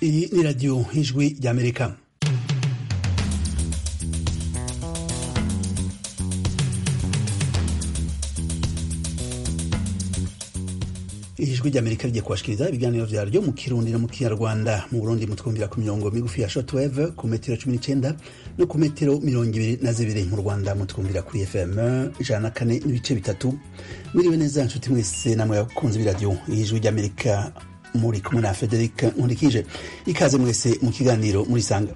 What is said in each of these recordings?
Iyi ni radiyo y'ijwi ry'amerika ijwi ry'amerika rigiye kubashikiriza ibiganiro vyaryo mu kirundi no mu kinyarwanda mu burundi mutwumvira ku mirongo migufi ya shortwave ku metero cumi n'icenda no ku metero mirongo ibiri na zibiri mu rwanda mutwumvira kuri fm ijana na kane n'ibice bitatu mwiriwe neza nshuti mwese namwe bakunzi b'iradiyo ijwi ry'amerika muri kumwe na frederic nkurikije ikaze mwese mu kiganiro murisanga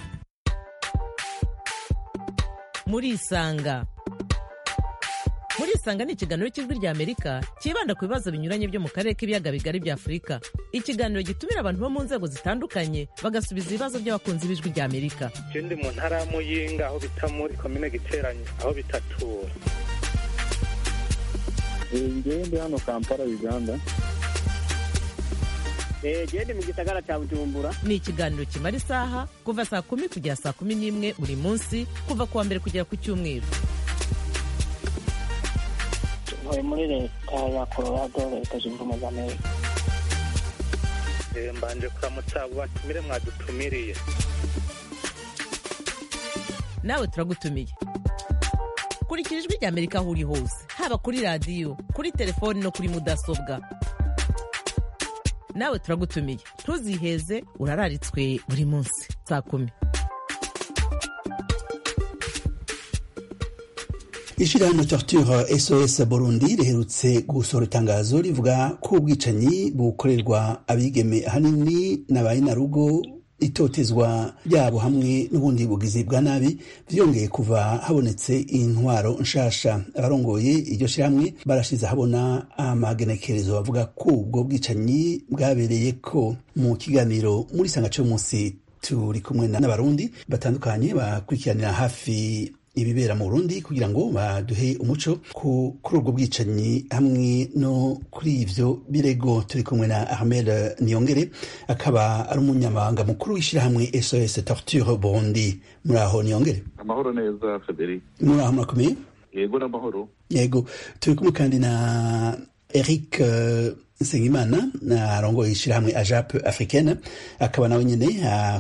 murisanga murisanga ni ikiganiro cy'ijwi rya amerika cyibanda ku bibazo binyuranye byo mu karere k'ibiyaga bigari bya afurika ikiganiro gitumira abantu bo mu nzego zitandukanye bagasubiza ibibazo by'abakunzi b'ijwi rya amerika je ndi mu ntara ya muyinga aho bita muri komine giteranye aho bitatura ngewe ndi hano kampala uganda gende mu gisagara cya bujumbura ni ikiganiro kimara isaha kuva saa kumi kugera saa kumi n'imwe buri munsi kuva ku wa mbere kugera ku cyumweru ntuye muri leta ya colorado leta zunze ubumwe za amerika Eh, mbanje kuramutsa abo batumire mwadutumiriye nawe turagutumiye kurikira ijwi rya amerika aho uri hose haba kuri radiyo kuri telefoni no kuri mudasobwa nawe turagutumiye ntuziheze urararitswe buri munsi saa kumi ishirahamwe torture sos burundi riherutse gusohora itangazo rivuga ko ubwicanyi bukorerwa abigeme ahanini n'abayinarugo itotezwa ryabo hamwe n'ubundi bugizi bwa nabi vyongeye kuva habonetse intwaro nshasha abarongoye iryo shirahamwe barashize habona amagenekerezo bavuga ko ubwo bwicanyi bwabereye ko mu kiganiro muri sanga munsi turi kumwe n'abarundi batandukanye bakurikiranira hafi ibibera mu Burundi kugira ngo baduhe umuco ku kuri ubwo bwicanyi hamwe no kuri ivyo birego turi kumwe na Ahmed Niyongere akaba ari umunyamabanga mukuru w'ishirahamwe SOS Torture Burundi muri aho Niyongere amahoro neza federic muri aho murakomeye yego n'amahoro yego turi kumwe kandi na Eric uh, Nsengimana arongoye ishirahamwe AJAP africaine akaba nawe nyene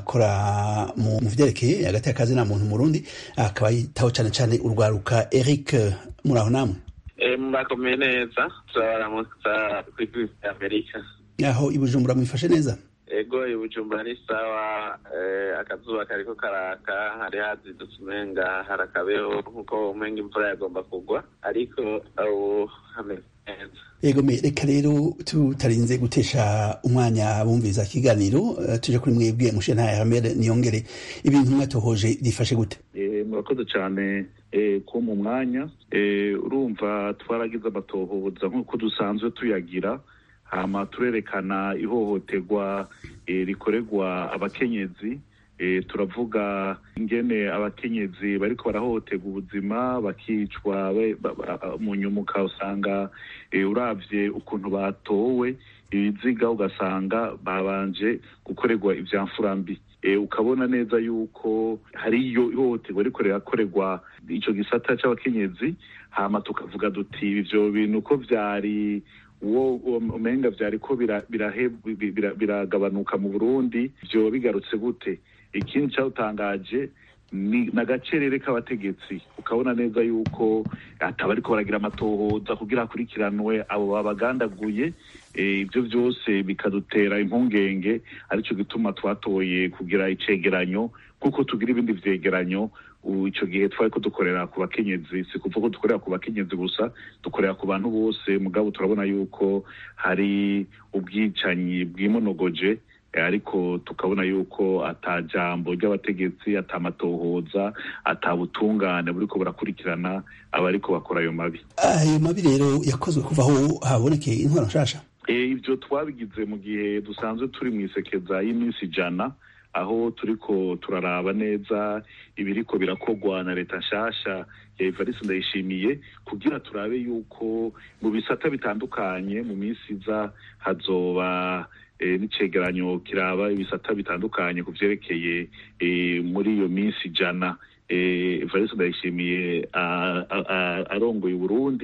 akora mu vyerekeye hagati y'akazi na muntu murundi akaba yitaho cane cane urwaruka Eric muri aho namwe murakomeye neza turabaramutsa kw'ijwi rya amerika aho i Bujumbura mwifashe neza ego ibujumbura ni sawa eh, akazuba kariko karaka hari hazindutse umenga hari akabeho nkuko umenga imvura yagomba kugwa ariko ubu hameze neza yego me reka rero tutarinze gutesha umwanya bumviriza ikiganiro uh, tuje kuri mwebwe mushe nta Ahmed Niyongere ibintu mwatohoje byifashe gute Eh, murakoze cyane eh, ko mu mwanya Eh, urumva twaragize amatohoza nk'uko dusanzwe tuyagira hama turerekana ihohoterwa eh, rikorerwa abakenyezi eh, turavuga ingene abakenyezi bariko barahohoterwa ubuzima bakicwa be- ba- ba- mu nyumuka usanga eh, uravye ukuntu batowe ibiziga ugasanga babanje gukorerwa ivyamfurambi eh, ukabona neza yuko hariyo ihohoterwa riko rirakorerwa ico gisata c'abakenyezi hama tukavuga duti ivyo bintu ko vyari uwo umenga vyariko bira- birahe- bi- bira- biragabanuka mu burundi vyoba bigarutse gute ikindi cawutangaje ni nagacerere k'abategetsi ukabona neza yuko ataba ariko baragira amatohoza kugira hakurikiranwe abo babagandaguye eh, ivyo vyose bikadutera impungenge arico gituma twatoye kugira icegeranyo kuko tugira ibindi vyegeranyo ubu ico gihe twariko dukorera ku bakenyezi si kuva ko dukorera ku bakenyezi gusa dukorera ku bantu bose mugabo turabona yuko hari ubwicanyi bwimonogoje eh, ariko tukabona yuko ata jambo ry'abategetsi ata matohoza ata butungane buriko burakurikirana abariko bakora ayo mabi ayo mabi rero yakozwe kuva aho habonekeye intwaro nshasha Eh, ivyo twabigize mu gihe dusanzwe turi mu isekeza y'iminsi ijana aho turiko turaraba neza ibiriko birakogwa na leta nshasha ya Evariste Ndayishimiye kugira turabe yuko mu bisata bitandukanye mu minsi iza hazoba eh, n'icegeranyo kiraba ibisata bitandukanye ku vyerekeye eh, muri iyo minsi ijana eh, Evariste Ndayishimiye a- a- a- arongoye Uburundi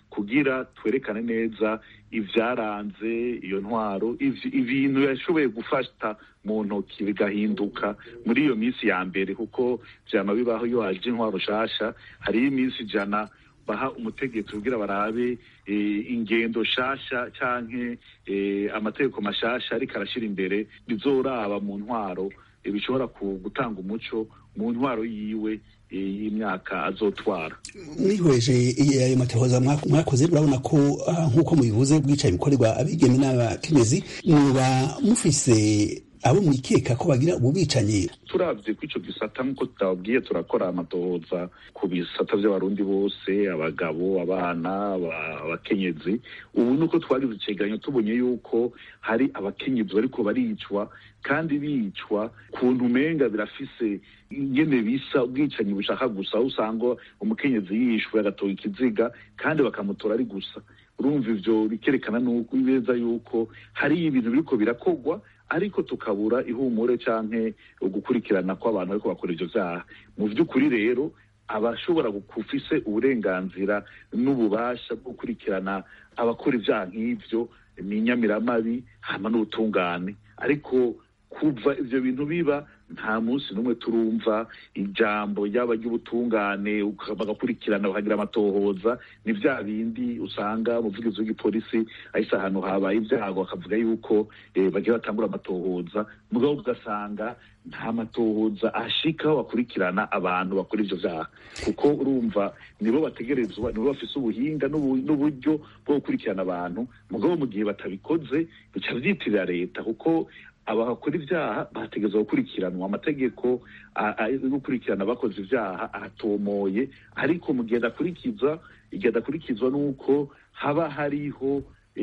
kugira twerekane neza ivyaranze iyo ntwaro ibintu yashoboye gufata mu ntoki bigahinduka muri iyo minsi ya mbere kuko vyama bibaho iyo haje intwaro shasha hariho iminsi ijana baha umutegetsi kugira barabe ingendo shasha canke amategeko mashasha ariko arashira imbere bizoraba mu ntwaro bishobora gutanga umuco mu ntwaro yiwe y'imyaka azotwara mwihweje ayo matohoza mwakoze murabona ko nk'uko mubivuze bwicaye bikorerwa abigeme n'abakenyezi muba mufise abo mwikeka ko bagira ubu bicanyi turavye ko ico gisata nk'uko tutababwiye turakora amatohoza ku bisata vy'abarundi bose abagabo abana abakenyezi ubu nuko twagize icegeranyo tubonye yuko hari abakenyezi bariko baricwa kandi bicwa kuntu umenga birafise ingene bisa ubwicanyi bushaka gusa aho usanga umukenyezi yishwe agatoga ikiziga kandi bakamutora ari gusa urumva ivyo bikerekana neza yuko hari ibintu biriko birakogwa ariko tukabura ihumure canke ugukurikirana kw'abantu bariko bakora ivyo vyaha mu vy'ukuri rero abashobora gufise uburenganzira n'ububasha bwo gukurikirana abakora ivyaha nk'ivyo ni inyamiramabi hama n'ubutungane ariko kuva ivyo bintu biba nta munsi n'umwe turumva ijambo ryaba ry'ubutungane bagakurikirana bakagira amatohoza ni vya bindi usanga umuvugizi w'igipolisi ahise ahantu habaye ibyago akavuga yuko bagiye batangura amatohoza mugabo ugasanga nta matohoza ashikaho bakurikirana abantu bakora ivyo vyaha kuko urumva nibo bategerezwa nibo bafise ubuhinga n'uburyo bwo gukurikirana abantu mugabo mu gihe batabikoze bica vyitirira leta kuko abakora ibyaha bategerezwa gukurikiranwa amategeko yo gukurikirana abakoze ibyaha aratomoye ariko mu gihe adakurikiza igihe adakurikizwa n'uko haba hariho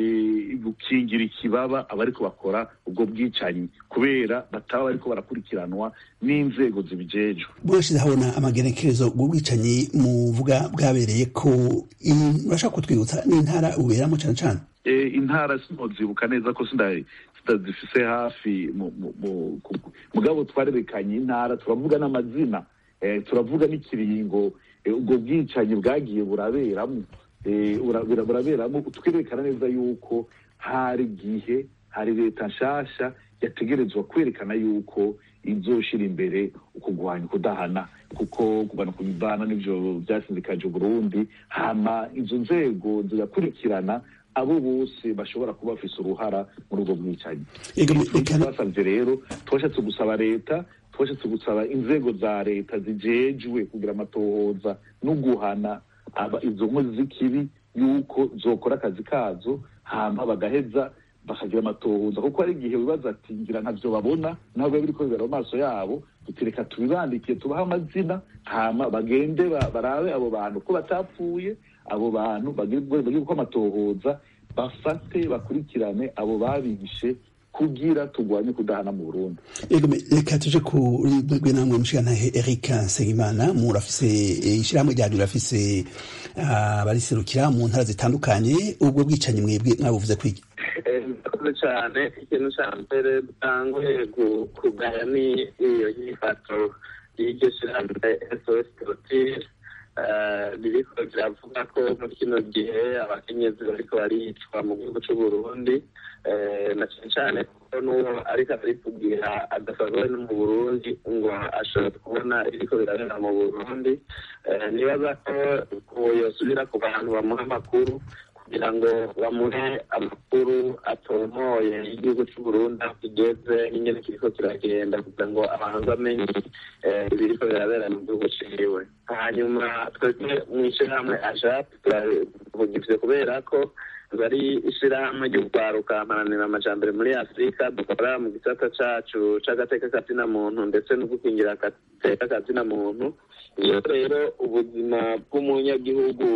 gukingira ikibaba abariko bakora ubwo bwicanyi kubera bataba bariko barakurikiranwa n'inzego zibijejwe murashize habona amagenekerezo bw'ubwicanyi muvuga bwabereye ko murashaka kutwibutsa n'intara uberamo cane cane intara sinozibuka neza ko zifise hafi mugabo twarerekanye intara turavuga n'amazina turavuga n'ikiringo ubwo bwicanyi bwagiye buraberamo buraberamo twerekana neza yuko hari igihe hari leta nshasha yategerezwa kwerekana yuko izoshira imbere ukugwanya ukudahana kuko kugana ku mibana n'ivyo vyasinzikaje uburundi hama izo nzego zigakurikirana abo bose bashobora kuba bafise uruhara muri ubwo bwicanyi twasavye rero twashatse gusaba leta twashatse gusaba inzego za leta zijejwe kugira amatohoza no guhana izo nkozi z'ikibi yuko zokora akazi kazo hama bagaheza bakagira amatohoza kuko hari igihe wibaza ati ngira ntavyo babona ntabwo biriko bibera mu maso yabo tutireka tubibandikiye tubahe amazina hama bagende barabe abo bantu ko batapfuye abo bantu bagire uko amatohoza bafate bakurikirane abo babishe kugira tugwanye kudahana mu Burundi reka tuje kuri bwe namwe mushigantahe Eric Nsengimana murafise ishirahamwe ryanyu rafise abariserukira mu ntara zitandukanye ubwo bwicanyi mwebwe mwabuvuze kwiki murakoze cyane ikintu cya mbere dutanguye kugaya ni iyo nyifato y'iryo shirahamwe SOS Torture ririko riravuga ko muri kino gihe abakenyezi bariko baricwa mu gihugu c'uburundi na cane cane kuko n'uwo ariko arabitubwira adasanzwe no mu burundi ngo ashobora kubona ibiriko birabera mu burundi nibaza ko yosubira ku bantu bamuha amakuru kugira ngo bamuhe amakuru atomoye igihugu c'uburundi aho kigeze n'ingene kiriko kiragenda kugira ngo abantu bamenye ibiriko birabera mu gihugu ciwe hanyuma twebwe mw'ishirahamwe ajap turavuga ivyo kubera ko bari ishirahamwe ry'urwaruka mparanira amajambere muri afurika dukora mu gisata cacu c'agateka kazina muntu ndetse no gukingira agateka kazina muntu iyo rero ubuzima bw'umunyagihugu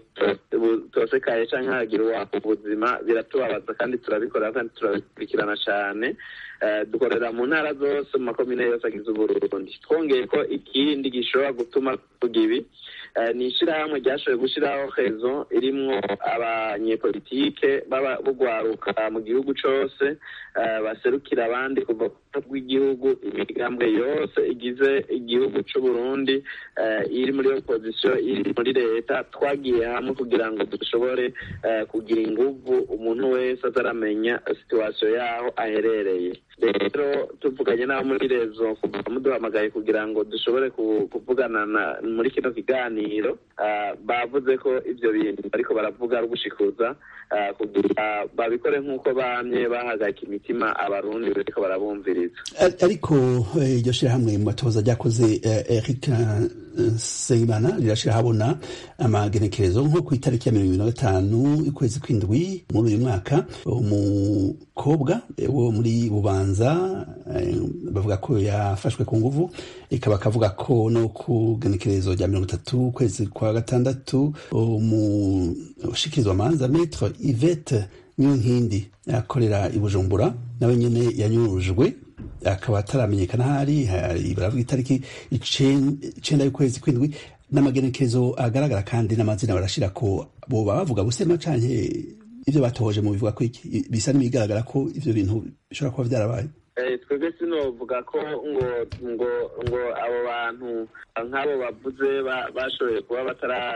butosekaye canke hagira uwaka ubuzima biratubabaza kandi turabikora kandi turabikurikirana cane dukorera mu ntara zose mu makomine yose agize uburundi twongeye ko ikindi gishobora gutuma tuvuga ibi ni ishirahamwe ryashoboye gushiraho rezo irimwo abanyepolitike bugwaruka mu gihugu cose baserukira abandi kuva ku rw'igihugu imigambwe yose igize igihugu cy'u Burundi iri muri opozisiyo iri muri leta twagiye hamwe kugira ngo dushobore kugira inguvu umuntu wese ataramenya situwasiyo yaho aherereye rero tuvuganye n'abo muri rezo muduhamagaye kugira ngo dushobore kuvugana muri kino kiganiro bavuze ko ibyo bintu bariko baravuga ari ugushikuza kugira babikore nk'uko bamye bahagarika imitima abarundi bariko barabumviriza ariko iryo shirahamwe mu matoza ryakoze eric Seimana rirashira habona amagenekerezo nko ku itariki ya mirongo ibiri na gatanu y'ukwezi kw'indwi muri uyu mwaka umukobwa wo muri bubanza bavuga ko yafashwe ku nguvu ikaba akavuga ko no ku genekerezo rya mirongo itatu ukwezi kwa gatandatu umushikirizwa manza metre ivete niyonkindi akorera i bujumbura nawe nyene yanyurujwe akaba ataramenyekana hari baravuga itariki icenda y'ukwezi kw'indwi n'amagenekezo agaragara kandi n'amazina barashira ko boba bavuga gusema canke ivyo batohoje mu bivuga ko iki bisa n'ibigaragara ko ivyo bintu bishobora kuba vyarabaye twebwe sinovuga ko ngo ngo ngo abo bantu nk'abo bavuze bashoboye kuba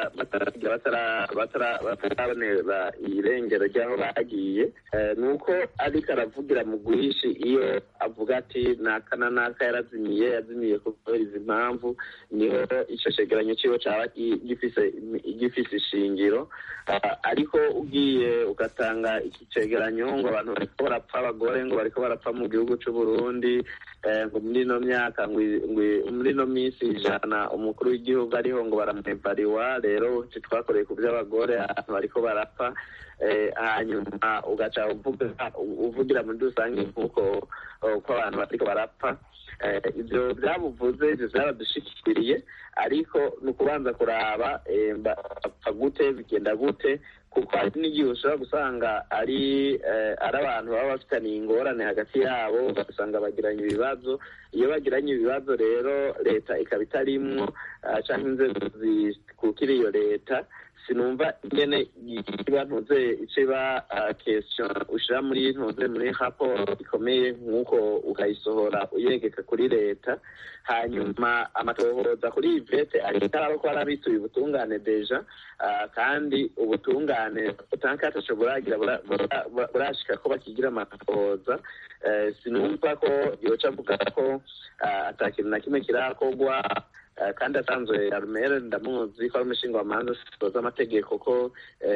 batarabonera irengero ry'aho bagiye ni uko ariko aravugira mu guhishi iyo avuga ati naka na naka yarazimiye yazimiye kubera izi mpamvu niho icyo cegeranyo cyiwe cyaba gifise ishingiro ariko ugiye ugatanga iki cegeranyo ngo abantu bariko barapfa abagore ngo bariko barapfa mu gihugu Burundi ngo muri ino myaka muri ino minsi ijana umukuru w'igihugu ariho ngo baramwevariwa rero twakoreye ku by'abagore ahantu bariko barapfa hanyuma ugaca uvugira muri rusange nk'uko uko abantu bariko barapfa ibyo byabuvuze ibyo byaradushikiriye ariko ni ukubanza kuraba bapfa gute bigenda gute kuko hari n'igihe ushobora gusanga ari ari abantu baba bafitaniye ingorane hagati yabo ugasanga bagiranye ibibazo iyo bagiranye ibibazo rero leta ikaba itarimwo cyangwa inzego zikukira iyo leta sinumva ingene iba ntuze iba question ushira muri ntuze muri raporo ikomeye nk'uko ukayisohora uyegeka kuri leta hanyuma amatohoza kuri ivete aritaraba ko arabituye ubutungane deja kandi ubutungane utankataco buragira burashika ko bakigira amatohoza sinumva ko yoca avuga ko ata kintu na kimwe kirakorwa kandi asanzwe arumere ndamuzi ko ari umushinga wamanza z'amategeko ko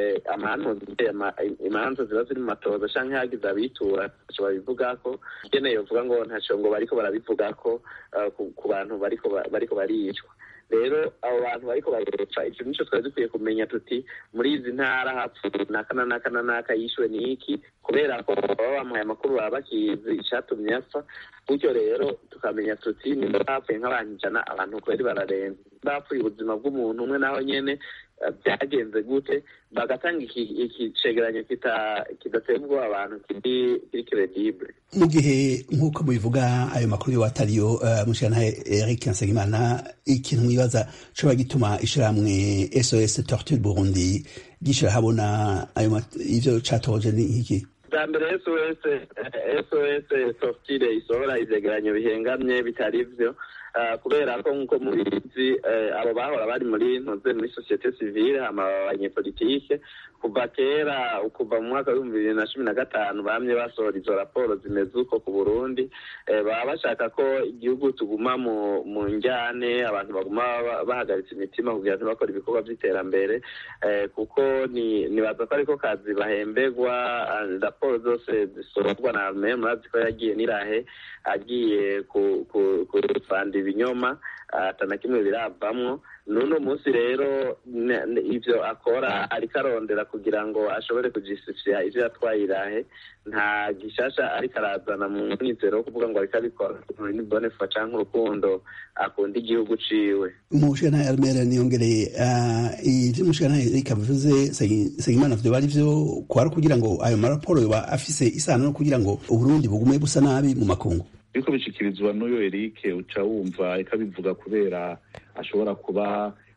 imanza ziba ziri mu matoza canke hagize abitura ntaco babivuga ko ukeneye uvuga ngo ntaco ngo bariko barabivuga ko ku bantu bariko baricwa rero abo bantu bariko barepfa icyo nico twari dukwiye kumenya tuti muri izi ntara hapfuye naka na naka na naka yishwe n'iki kubera ko baba bamuhaye amakuru baba bakizi icatumye apfa gutyo rero tukamenya tuti nimba bapfuye nk'abantu ijana abantu kweri bararenze bapfuye ubuzima bw'umuntu umwe naho nyene byagenze gute bagatanga iki cegeranyo kidateye ubwoba abantu kiri credible mu gihe nk'uko mubivuga ayo makuru yo atariyo mushikana Eric Nsengimana ikintu mwibaza coba gituma ishirahamwe SOS Torture Burundi gishira habona ayo ivyo catoje ni iki bwa mbere sos sos tortire isohora ivyegeranyo bihengamye bitari vyo kubera ko nk'uko mubizi abo bahora bari muri ntuze muri sosiyete sivile hama abanyepolitike kuva kera kuva mu mwaka w'ibihumbi bibiri na cumi na gatanu bamye basohora izo raporo zimeze uko ku burundi baba bashaka ko igihugu tuguma mu mu njyane abantu baguma bahagaritse imitima kugira ntibakore ibikorwa by'iterambere kuko nibaza ko ariko kazi bahemberwa raporo zose zisohorwa na arme murazi ko yagiye n'irahe agiye kurufanda ibinyoma atana kimwe biravamwo n'uno munsi rero ivyo akora ariko arondera kugira ngo ashobore kujistifia ivyo yatwaye irahe nta gishasha ariko arazana mu mwizero wo kuvuga ngo ariko abikora muri bone fa canke urukundo akunda igihugu ciwe umushikana Almera niyongereye ivyo umushikana Erika bivuze Segimana vyo bari vyo kwari kugira ngo ayo maraporo yoba afise isano no kugira ngo Uburundi bugume busa nabi mu makungu biriko bishikirizwa n'uyo Eric uca wumva ikabivuga kubera ashobora kuba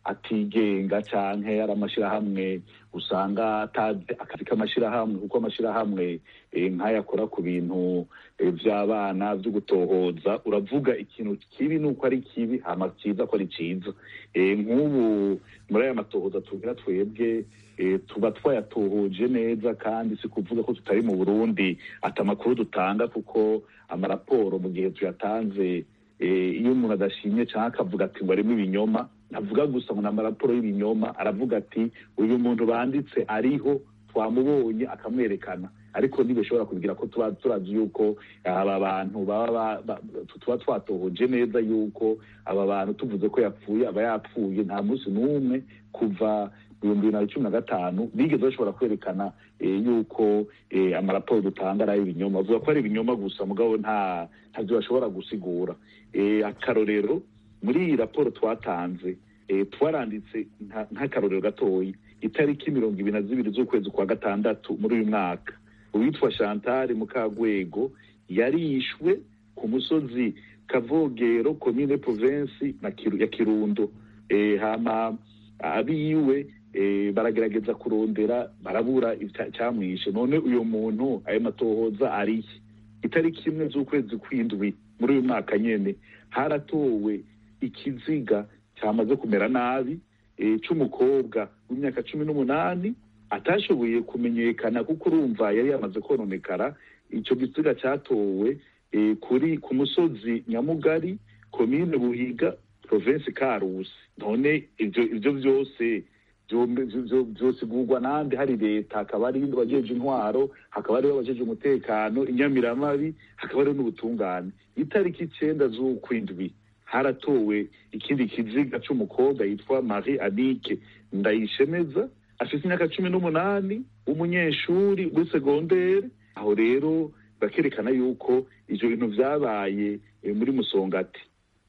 atigenga canke ari amashirahamwe usanga atazi akazi k'amashirahamwe kuko amashirahamwe nk'aya akora ku bintu vy'abana vyo gutohoza uravuga ikintu kibi nuko ari kibi hama ciza ko ari ciza nk'ubu muri aya matohoza tugira twebwe tuba twayatohoje neza kandi si kuvuga ko tutari mu burundi ati amakuru dutanga kuko amaraporo mu gihe tuyatanze iyo umuntu adashimye cyangwa akavuga ati ngo arimo ibinyoma ntavuga gusa ngo ni amaraporo y'ibinyoma aravuga ati uyu muntu banditse ariho twamubonye akamwerekana ariko ntibishobora kugira ko tuba turazi yuko aba bantu baba tuba twatohoje neza yuko aba bantu tuvuze ko yapfuye aba yapfuye nta munsi n'umwe kuva ibihumbi bibiri na cumi na gatanu bigeze bashobora kwerekana yuko amaraporo dutanga ari ay'ibinyoma bavuga ko ari ibinyoma gusa mugabo nta ntabyo bashobora gusigura akarorero muri iyi raporo twatanze twaranditse nk'akarorero gatoya itariki mirongo ibiri na zibiri z'ukwezi kwa gatandatu muri uyu mwaka uwitwa chantal mukagwego yarishwe ku musozi kavogero komine provensi ya kirundo hama abiwe baragerageza kurondera barabura icyamwishe none uyu muntu ayo matohoza ariye itariki imwe z'ukwezi kw'indwi muri uyu mwaka nyene haratowe ikiziga cyamaze kumera nabi c'umukobwa w'imyaka cumi n'umunani atashoboye kumenyekana kuko urumva yari yamaze kononekara ico gisiga catowe kuri ku musozi nyamugari komine buhiga provinsi karusi none ivyo ivyo vyose vyosigurwa nande hari leta hakaba hari abajeje intwaro hakaba hariho abajeje umutekano inyamiramabi hakaba hariho n'ubutungane itariki icenda z'ukwindwi haratowe ikindi kiziga c'umukobwa yitwa marie anike ndayishemeza afite imyaka cumi n'umunani w'umunyeshuri w'i segondere aho rero bakerekana yuko ivyo bintu vyabaye muri musongati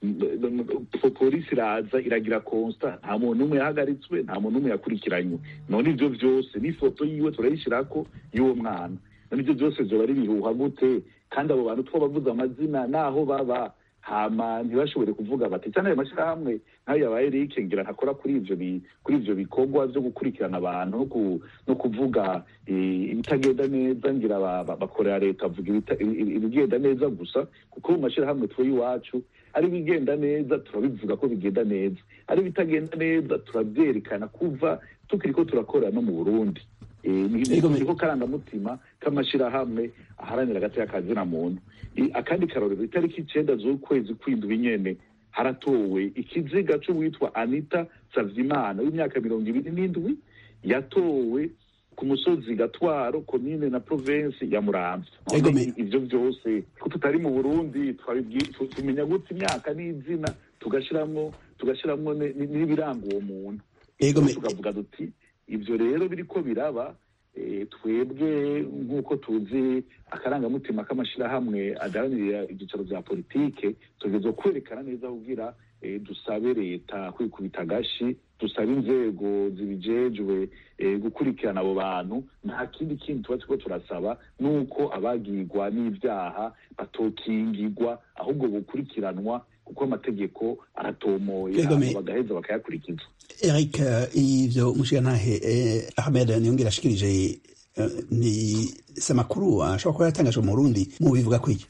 polisi iraza iragira konsta nta muntu n'umwe yahagaritswe nta muntu n'umwe yakurikiranywe none ivyo vyose n'ifoto yiwe turayishirako y'uwo mwana none ivyo vyose vyoba ari bihuha gute kandi abo bantu twabavuze amazina naho baba hama ntibashobore kuvuga bati cyane ayo mashyirahamwe nk'ayo ya ba Eric ngira ntakora kuri ivyo kuri ivyo bikorwa vyo gukurikirana abantu no kuvuga ibitagenda neza ngira bakorera leta bavuga ibigenda neza gusa kuko mu mashyirahamwe tuwe iwacu ari ibigenda neza turabivuga ko bigenda neza ari ibitagenda neza turabyerekana kuva tukiri ko turakorera no mu burundi niko karangamutima k'amashyirahamwe aharanira agati kazina muntu akandi karorero itariki icenda z'ukwezi kw'indwi nyene haratowe ikiziga c'uwitwa anita savyimana w'imyaka mirongo ibiri n'indwi yatowe ku musozi gatwaro komine na provensi ya muramvya ivyo vyose ko tutari mu burundi tumenya gute imyaka n'izina tugashiramwo tugashiramwo n'ibiranga uwo muntu tukavuga duti ivyo rero biriko biraba twebwe nk'uko tuzi akarangamutima k'amashyirahamwe adaharanira ibyicaro bya politike tugeze kwerekana neza kugira dusabe leta kwikubita agashi dusabe inzego zibijejwe gukurikirana abo bantu nta kindi kintu tuba turiko turasaba nuko abagirwa n'ibyaha batokingirwa ahubwo bukurikiranwa kuko amategeko aratomoye bagaheza bakayakurikiza eric ivyo mushigantahe ahmed niyongera ashikirije ni samakuru ashobora kuba yatangajwe mu burundi mu bivuga kwiki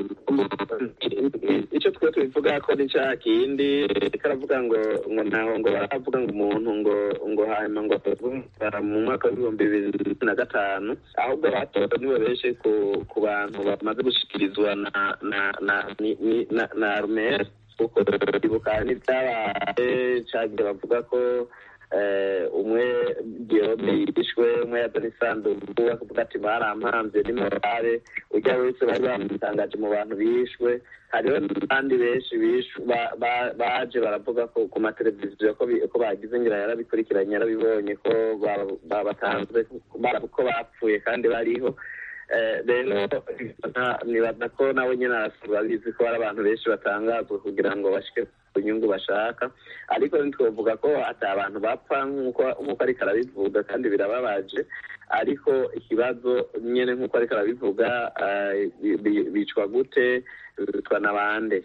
icyo twe tubivuga ko ni cya kindi karavuga ngo ngo ntaho ngo baravuga ngo umuntu ngo ngo hanyuma ngo mu mwaka w'ibihumbi bibiri na gatanu ahubwo batoza nibo benshi ku ku bantu bamaze gushikirizwa na na na na na arumeri kuko ibuka n'ibyabaye cyagiye bavuga ko umwe Guillaume yishwe umwe yazana isanduku akavuga ati barampambye ni morale ujya wese bari bamutangaje mu bantu bishwe hariho n'abandi benshi baje baravuga ko ku mateleviziyo ko bagize ngira yarabikurikiranye yarabibonye ko babatanzwe ko bapfuye kandi bariho rero nibaza ko nawe nyine babizi ko hari abantu benshi batangazwa kugira ngo bashike ku nyungu bashaka ariko ntitwavuga ko ati abantu bapfa nk'uko ariko arabivuga kandi birababaje ariko ikibazo nyine nk'uko ariko arabivuga bicwa gute bitwa n'abande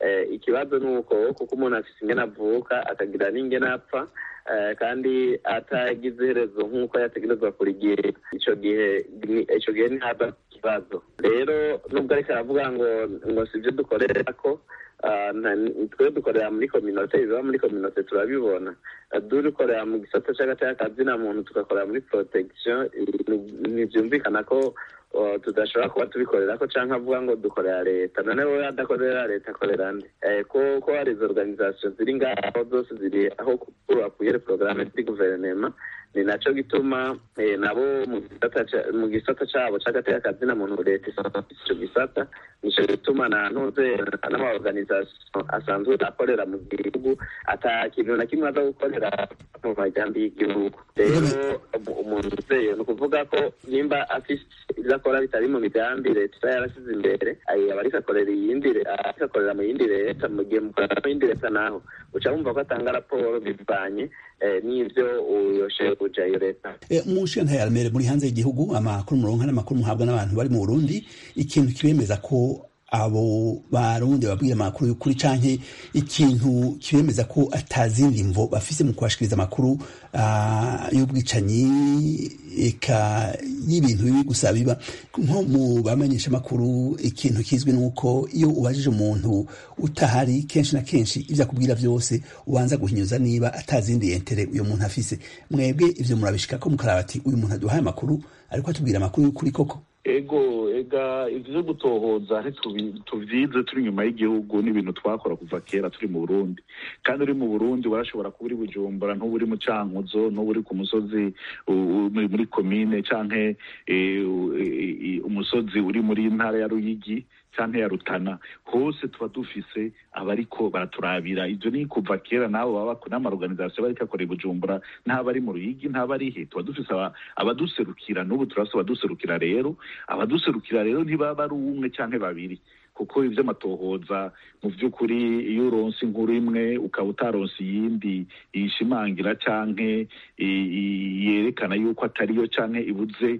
ikibazo ni uko kuko umuntu afite ingene avuka akagira n'ingene apfa kandi atagize iherezo nk'uko yategerezwa kurigira icyo gihe icyo gihe ntihaba ikibazo rero nubwo ariko aravuga ngo ngo si ibyo dukorera ko twe dukorera muri kominote ibiba muri kominote turabibona dukorera mu gisata cy'agateka na muntu tugakorera muri protection ntibyumvikana ko tudashobora kuba tubikorera ko cyangwa avuga ngo dukorera leta none wowe adakorera leta akorera nde ko ko hari izo organization ziri ngaho zose ziri aho bakuye porogaramu ziri guverinema ni nacyo gituma nabo mu gisata cyabo cy'agateka na muntu leta icyo gisata nicyo gituma na ntuze n'amaorganization asanzwe akorera mu gihugu ata kintu na kimwe aza gukorera mu majyambi y'igihugu rero umuntu uzeye ni ukuvuga ko nimba afite ibyo akora bitari mu migambi leta iba yarasize imbere aba ariko akorera iyindi ariko akorera mu yindi leta mu gihe mukorera mu yindi leta naho uca wumva ko atanga raporo bivanye n'ibyo uyoshe kuja iyo leta mu nshinga ya remere muri hanze y'igihugu amakuru muronka n'amakuru muhabwa n'abantu bari mu burundi ikintu kibemeza ko abo barundi babwira amakuru y'ukuri canke ikintu kibemeza ko atazindi mvo bafise mu kubashikiriza amakuru uh, y'ubwicanyi eka y'ibintu bibi gusa biba nko mu bamenyesha amakuru ikintu kizwi nuko iyo ubajije umuntu utahari kenshi na kenshi ivyo akubwira vyose ubanza guhinyuza niba atazindi yentere uyo muntu afise mwebwe ivyo murabishikako mukaraba ati uyu muntu aduhaye amakuru ariko atubwira amakuru y'ukuri koko ego ega ivyo gutohoza tuvyize turi inyuma y'igihugu n'ibintu twakora kuva kera turi mu burundi kandi uri mu burundi warashobora kuba uri bujumbura ntuba uri mu cankuzo ntuba uri ku musozi muri komine canke umusozi uri muri ntara ya ruyigi canke ya rutana hose tuba dufise abariko baraturabira ivyo ni kuva kera nabo baba n'amaorganisation bariko akorera bujumbura ntaba mu ruyigi ntaba ari he tuba dufise abaduserukira n'ubu turafise abaduserukira rero abaduserukira rero ntibaba ari umwe canke babiri kuko ivy'amatohoza mu vy'ukuri iyo uronse inkuru imwe ukaba utaronse iyindi yishimangira canke yerekana yuko atariyo canke ibuze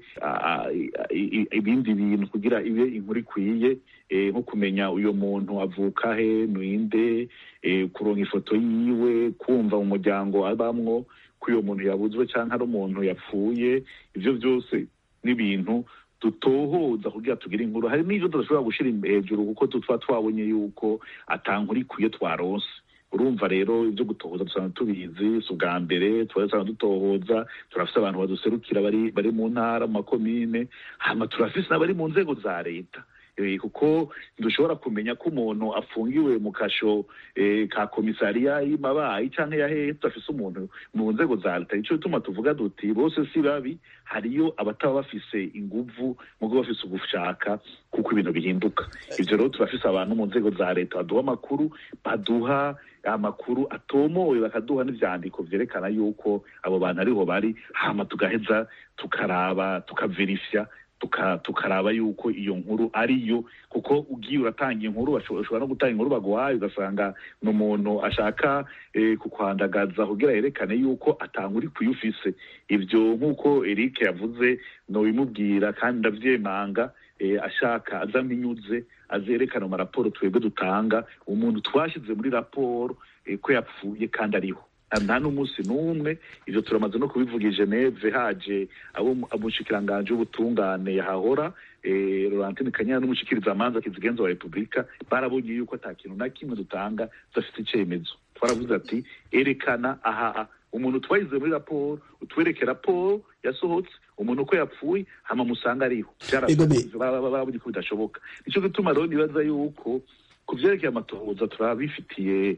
ibindi bintu kugira ibe inkuru ikwiye nko kumenya uyo muntu avuka he ninde kuronka ifoto yiwe kumva mu muryango abamwo ko uyo muntu yabuzwe canke ari umuntu yapfuye ivyo vyose n'ibintu dutohoza kugira tugire inkuru hari n'ivyo tudashobora gushira hejuru kuko tuba twabonye yuko atankuru ikwiye twaronse urumva rero ibyo gutohoza dusanzwe tubizi si ubwa mbere tuba dutohoza turafise abantu baduserukira bari bari mu ntara mu makomine hama turafise n'abari mu nzego za leta kuko dushobora kumenya ko umuntu afungiwe mu kasho ka komisariya y'imabayi cyangwa ya hehe tudafise umuntu mu nzego za leta nico bituma tuvuga duti bose si babi hariyo abataba bafise inguvu mugo bafise ugushaka kuko ibintu bihinduka ivyo rero turafise abantu mu nzego za leta baduha amakuru baduha amakuru atomowe bakaduha n'ivyandiko vyerekana yuko abo bantu ariho bari hama tugaheza tukaraba tukaverifya tukaraba yuko iyo nkuru ariyo kuko ugiye uratanga inkuru ushobora no gutanga inkuru baguhaye ugasanga ni umuntu ashaka kukwandagaza kugira yerekane yuko atanga uri kuyufise ivyo nk'uko Eric yavuze nobimubwira kandi ndavyemanga ashaka aza mpinyuze azerekana mu maraporo twebwe dutanga umuntu twashyize muri raporo ko yapfuye kandi ariho nta n'umunsi n'umwe ivyo turamaze no kubivuga i geneve haje abo umushikiranganji w'ubutungane yahahora Laurentine Kanyana n'umushikirizamanza kizigenza wa Repubulika barabonye yuko ata kintu na kimwe dutanga tudafite icemezo twaravuze ati erekana aha umuntu twayize muri raporo utwereke raporo yasohotse umuntu uko yapfuye hama musanga ariho barabonye ko bidashoboka nico gituma rero nibaza yuko ku vyerekeye amatohoza turabifitiye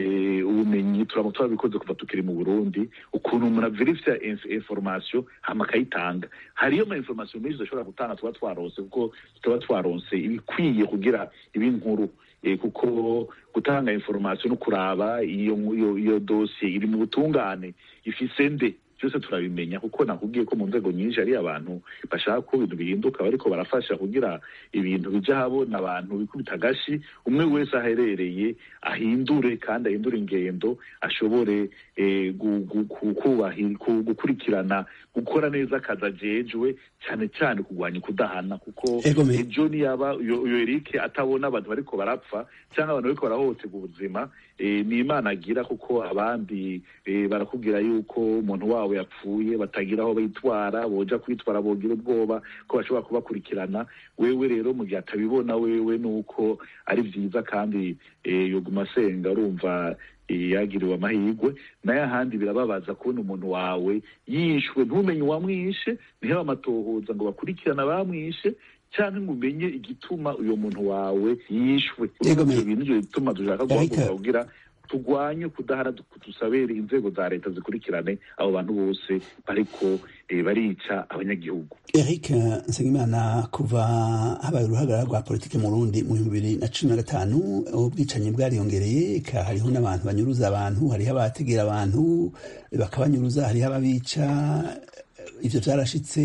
ubumenyi turaba turabikoze kuva tukiri mu burundi ukuntu umuntu averifya information hama akayitanga hariyo ama information menshi tudashobora gutanga tuba twaronse kuko tuba twaronse ibikwiye kugira ibi nkuru kuko gutanga information no kuraba iyo iyo dosiye iri mu butungane ifise nde byose turabimenya kuko nakubwiye ko mu nzego nyinshi hari abantu bashaka ko ibintu bihinduka bariko barafasha kugira ibintu bija habona abantu bikubita agashi umwe wese aherereye ahindure kandi ahindure ingendo ashobore eh, gu- gu- ku- kubahi- ku- gukurikirana gukora neza akazi ajejwe cyane cyane kurwanya ukudahana kuko Ego me- ejo niyaba uyo uyo Eric atabona abantu bariko barapfa cyangwa abantu bariko barahohoterwa ubuzima eh, ni imana agira kuko abandi eh, barakubwira yuko umuntu wabo yapfuye batagira aho bitwara boja kwitwara bogira ubwoba ko bashobora kubakurikirana wewe rero mu gihe atabibona wewe nuko ari vyiza kandi eh, yoguma asenga urumva eh, yagiriwe amahirwe nayo ahandi birababaza kubona umuntu wawe yishwe ntumenye uwamwishe niho amatohoza ngo bakurikirana abamwishe cyangwa ngo umenye igituma uyo muntu wawe yishwe Yego, me- Ivyo bintu nivyo bituma dushaka Erika. guhaguruka kugira turwanye kudahara du- dusabere inzego za leta zikurikirane abo bantu bose bariko eh, barica abanyagihugu Eric Nsengimana kuva habaye uruhagarara rwa politiki mu Burundi mu bihumbi bibiri na cumi na gatanu ubwicanyi bwariyongereye eka hariho n'abantu banyuruza abantu hariho abategera abantu bakabanyuruza hariho ababica ivyo vyarashitse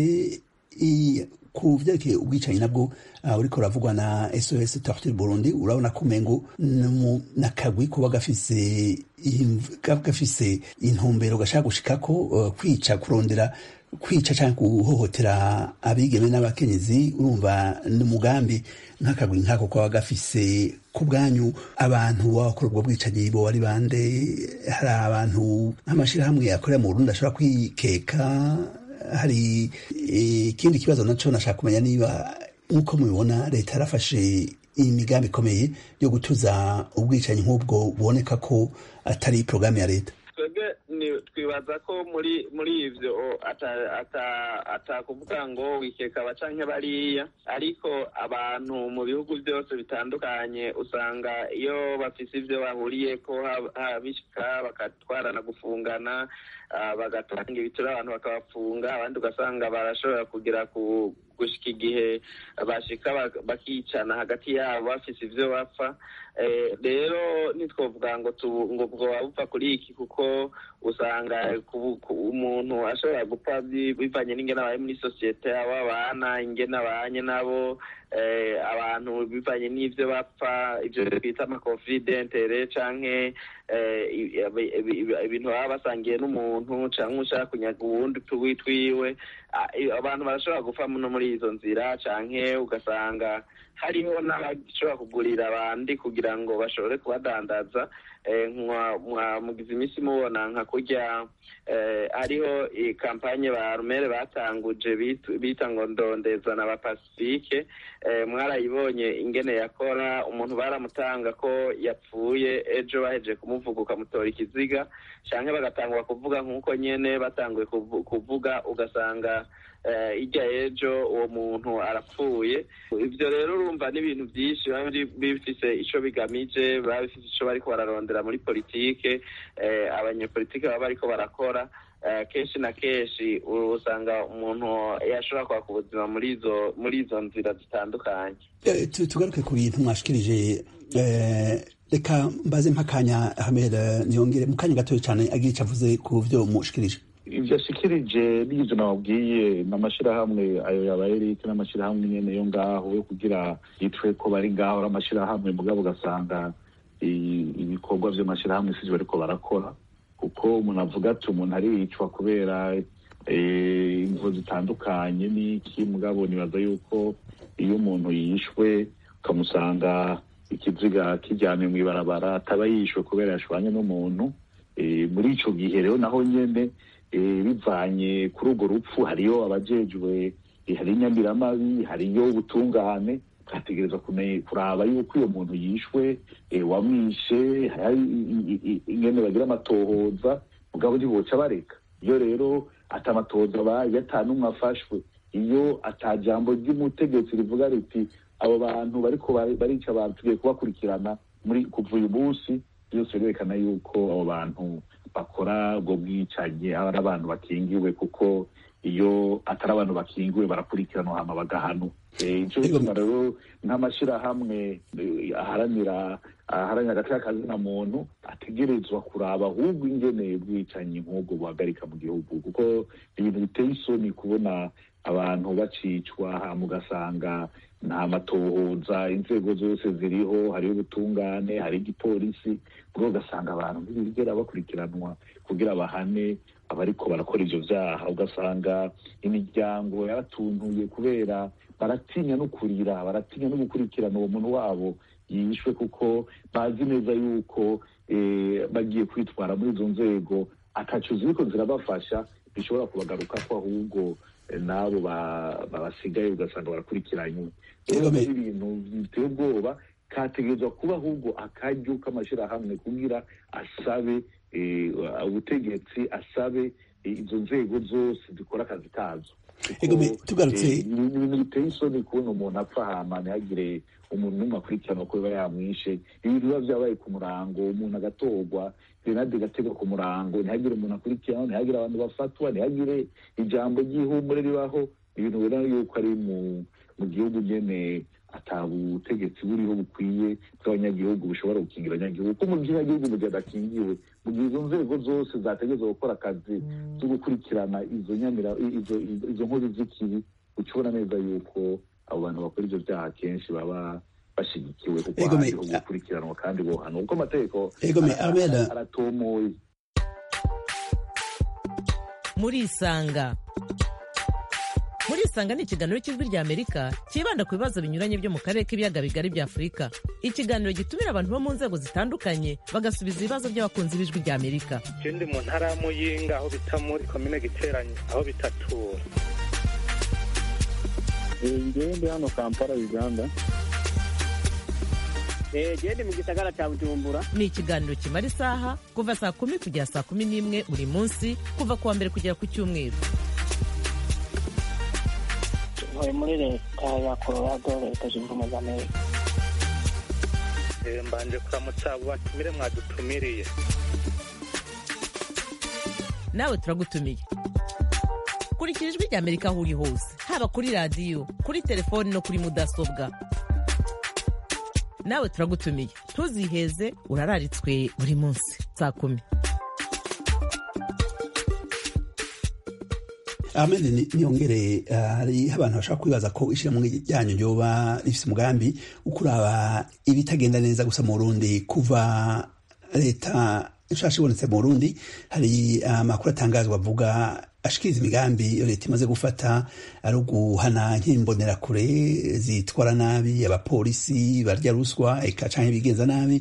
i- ku vyerekeye ubwicanyi nabwo uh, uriko uravugwa na SOS Torture Burundi urabona ko umengo numu- n'akagwi kuba gafise imv- kaba gafise intumbero gashaka gushikako uh, kwica kurondera kwica cyangwa guhohotera abigeme n'abakenyezi urumva n'umugambi nk'akagwi nk'ako kaba gafise ku bwanyu abantu bakora ubwo bwicanyi bo ari bande hari abantu nk'amashyirahamwe akorera mu Burundi ashobora kwikeka hari eh, ikindi kibazo naco nashaka kumenya niba nk'uko mubibona leta yarafashe imigambi ikomeye yo gutuza ubwicanyi nk'ubwo buboneka ko atari porogaramu ya leta twebwe ni- twibaza ko muri muri ivyo ata- ata- atakuvuga ngo wikeka aba canke bariya ariko abantu mu bihugu byose bitandukanye usanga iyo bafise ivyo bahuriyeko hab- habishika bakatwarana gufungana ah, bagatanga ibituro abantu bakabafunga abandi ugasanga barashobora kugira ku gushika igihe bashika bak- bakicana hagati yabo bafise ivyo bapfa Eh, rero ntitwovuga ngo tu- ngo bwoba bupfa kuri iki kuko usanga ku- ku- umuntu ashobora gupfa bi- bivanye n'ingene abaye muri sosiyete abo abana ingene abanye nabo eh, abantu bivanye n'ivyo bapfa ivyo twita amakonfidentere canke eh, i- ibi- ibi- ibintu baba basangiye n'umuntu canke ushaka kunyaga uwundi tuwi twiwe Ah, i- abantu barashobora gupfa no muri izo nzira canke ugasanga hariho n'abashobora kugurira abandi kugira ngo bashobore kubadandaza eh, mwa- mwa- mugize iminsi mubona nka kurya eh, hariho i- kampanye ba rumere batanguje bit- bita ngo ndondeza na ba pacifique eh, mwarayibonye ingene yakora umuntu baramutanga ko yapfuye ejo bahejeje kumuvuga ukamutora ikiziga canke bagatangura kuvuga nk'uko nyene batanguye kuvu- kuvuga ugasanga eh, irya ejo uwo muntu arapfuye ivyo rero urumva n'ibintu vyinshi biba biri- bifise ico bigamije biba bifise ico bariko bararondera muri politike eh, abanyepolitike baba bariko barakora eh, kenshi na kenshi usanga umuntu yashobora kwaka ubuzima muri izo muri izo nzira zitandukanye Eh, tu- tugaruke ku bintu mwashikirije eh, reka mbaze mpakanya hamera niyongere mu kanya gatoya cyane agira icyo avuze ku byo mushikirije ivyo ashikirije n'ivyo nababwiye n'amashirahamwe ayo yaba Eric n'amashirahamwe nyene yo ngaho yo kugira yitwe ko bari ngaho ari amashirahamwe mugabo ugasanga i- ibikorwa vy'amashirahamwe sivyo bariko barakora kuko umuntu avuga ati umuntu aricwa kubera eh, imvo zitandukanye n'iki mugabo nibaza yuko iyo umuntu yishwe ukamusanga ikiziga kijyanye mw'ibarabara ataba yishwe kubera yashwanye n'umuntu Eh, muri ico gihe rero naho nyene eh, bivanye kuri urwo rupfu hariyo abajejwe eh, hari inyamiramabi hariyo ubutungane twategereza kume- kuraba yuko uyo muntu yishwe eh, wamwishe hari i- i- i- ingene bagira amatohoza mugabo ntiboca bareka iyo rero ata amatohoza abaye ata n'umwe afashwe iyo ata jambo ry'umutegetsi rivuga riti abo bantu bariko bari- barica abantu tugiye kubakurikirana muri kuva uyu munsi byose birerekana yuko abo bantu bakora ubwo bwicanyi aba ari abantu bakingiwe kuko iyo atari abantu bakingiwe barakurikiranwa hama bagahanwa Eh, ico Ego. bituma rero nk'amashirahamwe eh, aharanira aharanira agaciro kazina muntu ategerezwa kuraba ahubwo ingene ubwicanyi nk'ubwo buhagarika mu gihugu kuko ibintu biteye isoni kubona abantu bacicwa hama ugasanga nta matohoza inzego zose ziriho hariho ubutungane hari igipolisi ubwo ugasanga abantu ntibigera bakurikiranwa kugira bahane abariko barakora ivyo vyaha ugasanga imiryango yaratuntuye kubera baratinya no kurira baratinya no gukurikirana uwo muntu wabo yishwe kuko bazi neza yuko eh, bagiye kwitwara muri izo nzego ataco ziriko zirabafasha bishobora kubagaruka ko ahubwo eh, n'abo ba- babasigaye ugasanga barakurikiranywe rero Kagame. ari ibintu biteye ubwoba kategerezwa kuba ahubwo akaryo k'amashyirahamwe kugira asabe eh, ubutegetsi asabe eh, izo nzego zose zikora akazi kazo Kuko, Kagame, tugarutse- eh, ni ibintu biteye isoni kubona umuntu apfa hama ntihagire umuntu n'umwe akurikiranwa ko biba yamwishe ibintu biba byabaye ku murango umuntu agatorwa grenade igategwa ku murango ntihagire umuntu akurikiranwa ntihagire abantu bafatwa ntihagire ijambo ry'ihumure ribaho ibintu ubona yuko ari mu mu gihugu nyene ata butegetsi buriho bukwiye bw'abanyagihugu bushobora gukingira abanyagihugu kuko mu by'abanyagihugu mu gihe adakingiwe mu gihe izo nzego zose zategerezwa gukora akazi zo gukurikirana izo nyamira izo izo- izo nkozi z'ikibi uca ubona neza yuko abo bantu bakora ivyo vyaha kenshi baba bashigikiwe kuko Ego, me- hariho gukurikiranwa kandi bohanwa kuko amategeko Ego, me- ara- Ahmed. ara- aratomoye murisanga murisanga ni ikiganiro cy'ijwi rya amerika cyibanda ku bibazo binyuranye byo mu karere k'ibiyaga bigari bya afurika ikiganiro gitumira abantu bo mu nzego zitandukanye bagasubiza ibibazo by'abakunzi b'ijwi rya amerika je ndi mu ntara ya muyinga aho bita muri komine giteranye aho bitatura ngewe ndi hano kampala uganda gende mu gisagara cya bujumbura ni ikiganiro kimara isaha kuva saa kumi kugera saa kumi n'imwe buri munsi kuva ku wa mbere kugera ku cyumweru ntuye muri leta ya colorado leta zunze ubumwe za amerika Eh, mbanje kuramutsa abo batumire mwadutumiriye nawe turagutumiye kurikira ijwi rya amerika aho uri hose haba kuri radiyo kuri telefoni no kuri mudasobwa nawe turagutumiye ntuziheze urararitswe buri munsi saa kumi Ahmed ni- niyongere uh, hari abantu bashaka kwibaza ko ishyirahamwe ryanyu ryoba rifise umugambi wo kuraba ibitagenda neza gusa mu Burundi kuva leta nshasha ibonetse mu Burundi hari amakuru atangazwa avuga ashikiriza imigambi iyo leta imaze gufata ari uguhana nk'imbonerakure zitwara nabi abapolisi barya ruswa eka canke bigenza nabi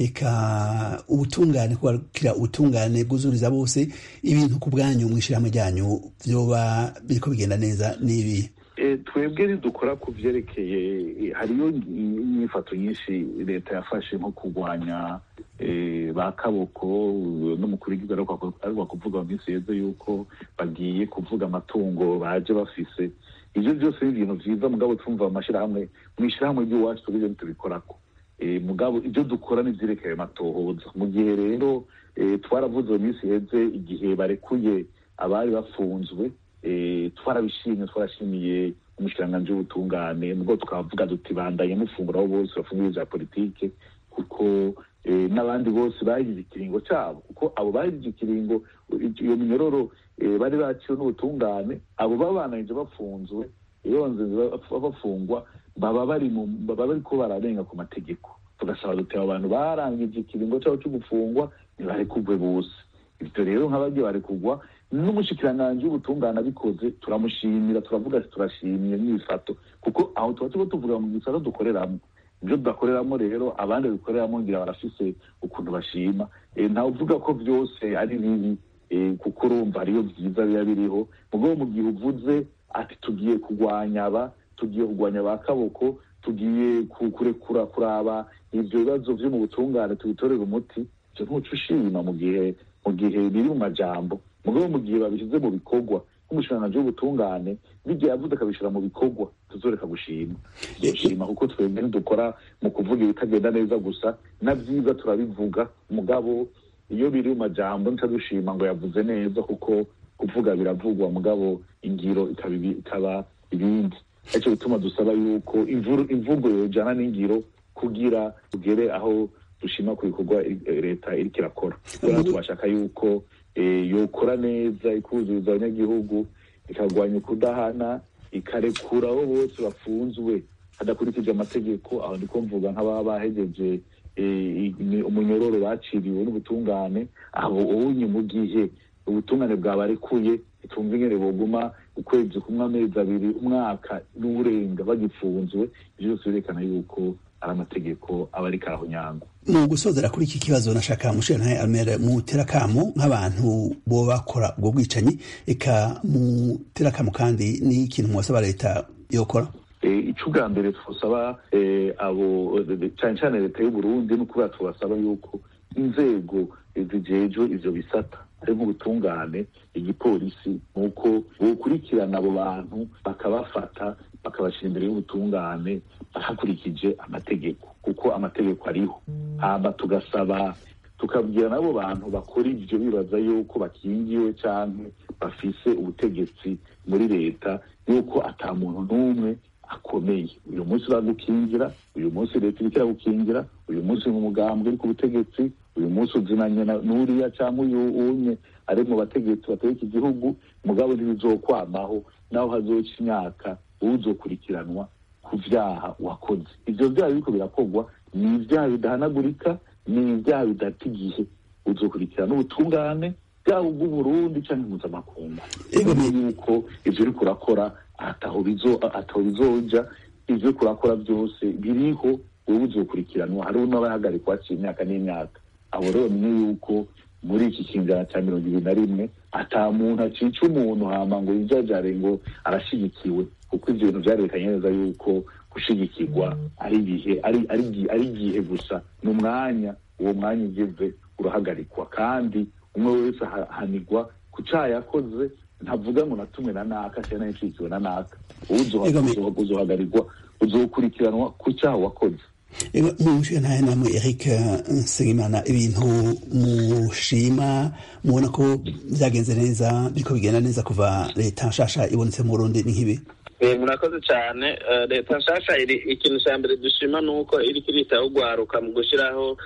eka ubutungane kubakira ubutungane bwuzuriza bose ibintu ku bwanyu mw'ishirahamwe ryanyu vyoba biriko bigenda neza n'ibi Eh, twebwe ntidukora ku vyerekeye eh, hariyo inyifato nyinshi leta yafashe nko kurwanya eh, ba kaboko n'umukuru w'igihugu ariko kuvuga mu minsi yeze yuko bagiye kuvuga amatungo baje bafise ivyo vyose ni ibintu vyiza mugabo twumva amashirahamwe mw'ishirahamwe ry'iwacu tubivyo ntitubikorako Eh, mugabo ibyo dukora ni ivyerekeye amatohoza mu gihe rero eh, twaravuze mu minsi yeze igihe barekuye abari bafunzwe eh, twarabishimye twarashimiye umushikiranganji w'ubutungane nubwo twavuga duti bandanye mufungura abo bose bafungiye vya politike kuko eh, n'abandi bose bagize ikiringo cabo kuko abo bagize ikiringo iyo minyororo eh, bari baciwe n'ubutungane abo babananije bafunzwe iyo banze bafungwa baba bari mu baba bariko bararenga ku mategeko tugasaba duti abo bantu barangije ikiringo cabo co gufungwa ntibarekugwe bose ivyo rero nk'abagiye barekugwa n'umushikiranganji w'ubutungane abikoze turamushimira turavuga ati turashimiye n'ibifato kuko aho tuba turiko tuvuga mu gisata dukoreramo ibyo tudakoreramo rero abandi bikoreramo ngira barafise ukuntu bashima Eh, ntawe uvuga ko vyose ari bibi eh, kuko urumva hariyo vyiza biba biriho mugabo mu gihe uvuze ati tugiye kurwanya aba tugiye kurwanya ba kaboko tugiye ku- kurekura kuraba ivyo bibazo vyo mu butungane tubitorera umuti ivyo ntuca ushima mu gihe mu gihe biri mu majambo mugabo mu gihe babishyize mu bikorwa nk'umushikiranganji w'ubutungane n'igihe yavuze akabishira mu bikorwa tuzoreka gushima dushima kuko twebwe ntidukora mu kuvuga ibitagenda neza gusa na vyiza turabivuga mugabo iyo biri mu majambo nca dushima ngo yavuze neza kuko kuvuga biravugwa mugabo ingiro ikaba ibi- ikaba ibindi aricyo bituma dusaba yuko imvuru- imvugo yojana n'ingiro kugira tugere aho dushima ku bikorwa eh, leta iriko irakora rero tubashaka yuko eh, yokora neza ikuzuriza abanyagihugu ikarwanya ukudahana ikarekura abo bose bafunzwe hadakurikije amategeko aho ndiko mvuga nk'ababa bahejeje umunyororo baciriwe n'ubutungane aho ubunye mu gihe ubutungane bwabarekuye itumva ingene boguma ukwezi kumwe amezi abiri umwaka n'uburenga bagifunzwe ivyo byose birerekana yuko ari amategeko aba ariko arahonyangwa mu gusozera kuri iki kibazo nashaka mushirantahe amere mutera kamo nk'abantu bo bakora ubwo bwicanyi eka mutera kamo kandi n'ikintu mwasaba leta yokora ico ubwa mbere twosaba abo cane cane leta y'uburundi ni ukubera tubasaba yuko inzego zijejwe ivyo bisata ari nk'ubutungane igipolisi nuko bokurikirana abo bantu bakabafata bakabashyira imbere y'ubutungane hakurikije amategeko kuko amategeko ariho hama tugasaba tukabwira n'abo bantu bakora ivyo bibaza yuko bakingiwe canke bafise ubutegetsi muri leta yuko ata muntu n'umwe akomeye uyu munsi uragukingira uyu munsi leta iriko iragukingira uyu munsi mu mugambwe uri ku butegetsi uyu munsi uzinanye n'uriya cyangwa uyu unye ari mu bategetsi bategeka igihugu mugabo ntibizokwamaho naho hazoca imyaka uzokurikiranwa ku vyaha wakoze ivyo vyaha biriko birakorwa ni ivyaha bidahanagurika ni ivyaha bidata igihe uzokurikirana ubutungane bwaba ubw'uburundi canke mpuzamakungu yuko ivyo uriko urakora ataho bizoja ivyo uriko urakora vyose biriho wowe uzokurikiranwa hariho n'abahagarikwa haciye imyaka n'imyaka abo rero bamenye yuko muri iki kinjana cya mirongo ibiri na rimwe ata muntu acica umuntu hama ngo yijajare ngo arashigikiwe kuko ivyo bintu vyarerekanye neza yuko gushigikirwa ari ibihe ari igihe gusa ni umwanya uwo mwanya ugeze urahagarikwa kandi umwe wese ahanigwa ku caha yakoze ntavuga ngo natumwe na naka cyangwa nayicikiwe na naka uzohagarirwa uzokurikiranwa ku cyaha wakoze munshe ntahe namwe eric nsengimana ibintu mushima mubona ko byagenze neza biriko bigenda neza kuva leta nshasha ibonetse mu burundi ni nk'ibi murakoze cyane leta nshasha ikintu cya mbere dushima ni uko iriko iritaho ugwaruka mu gushyiraho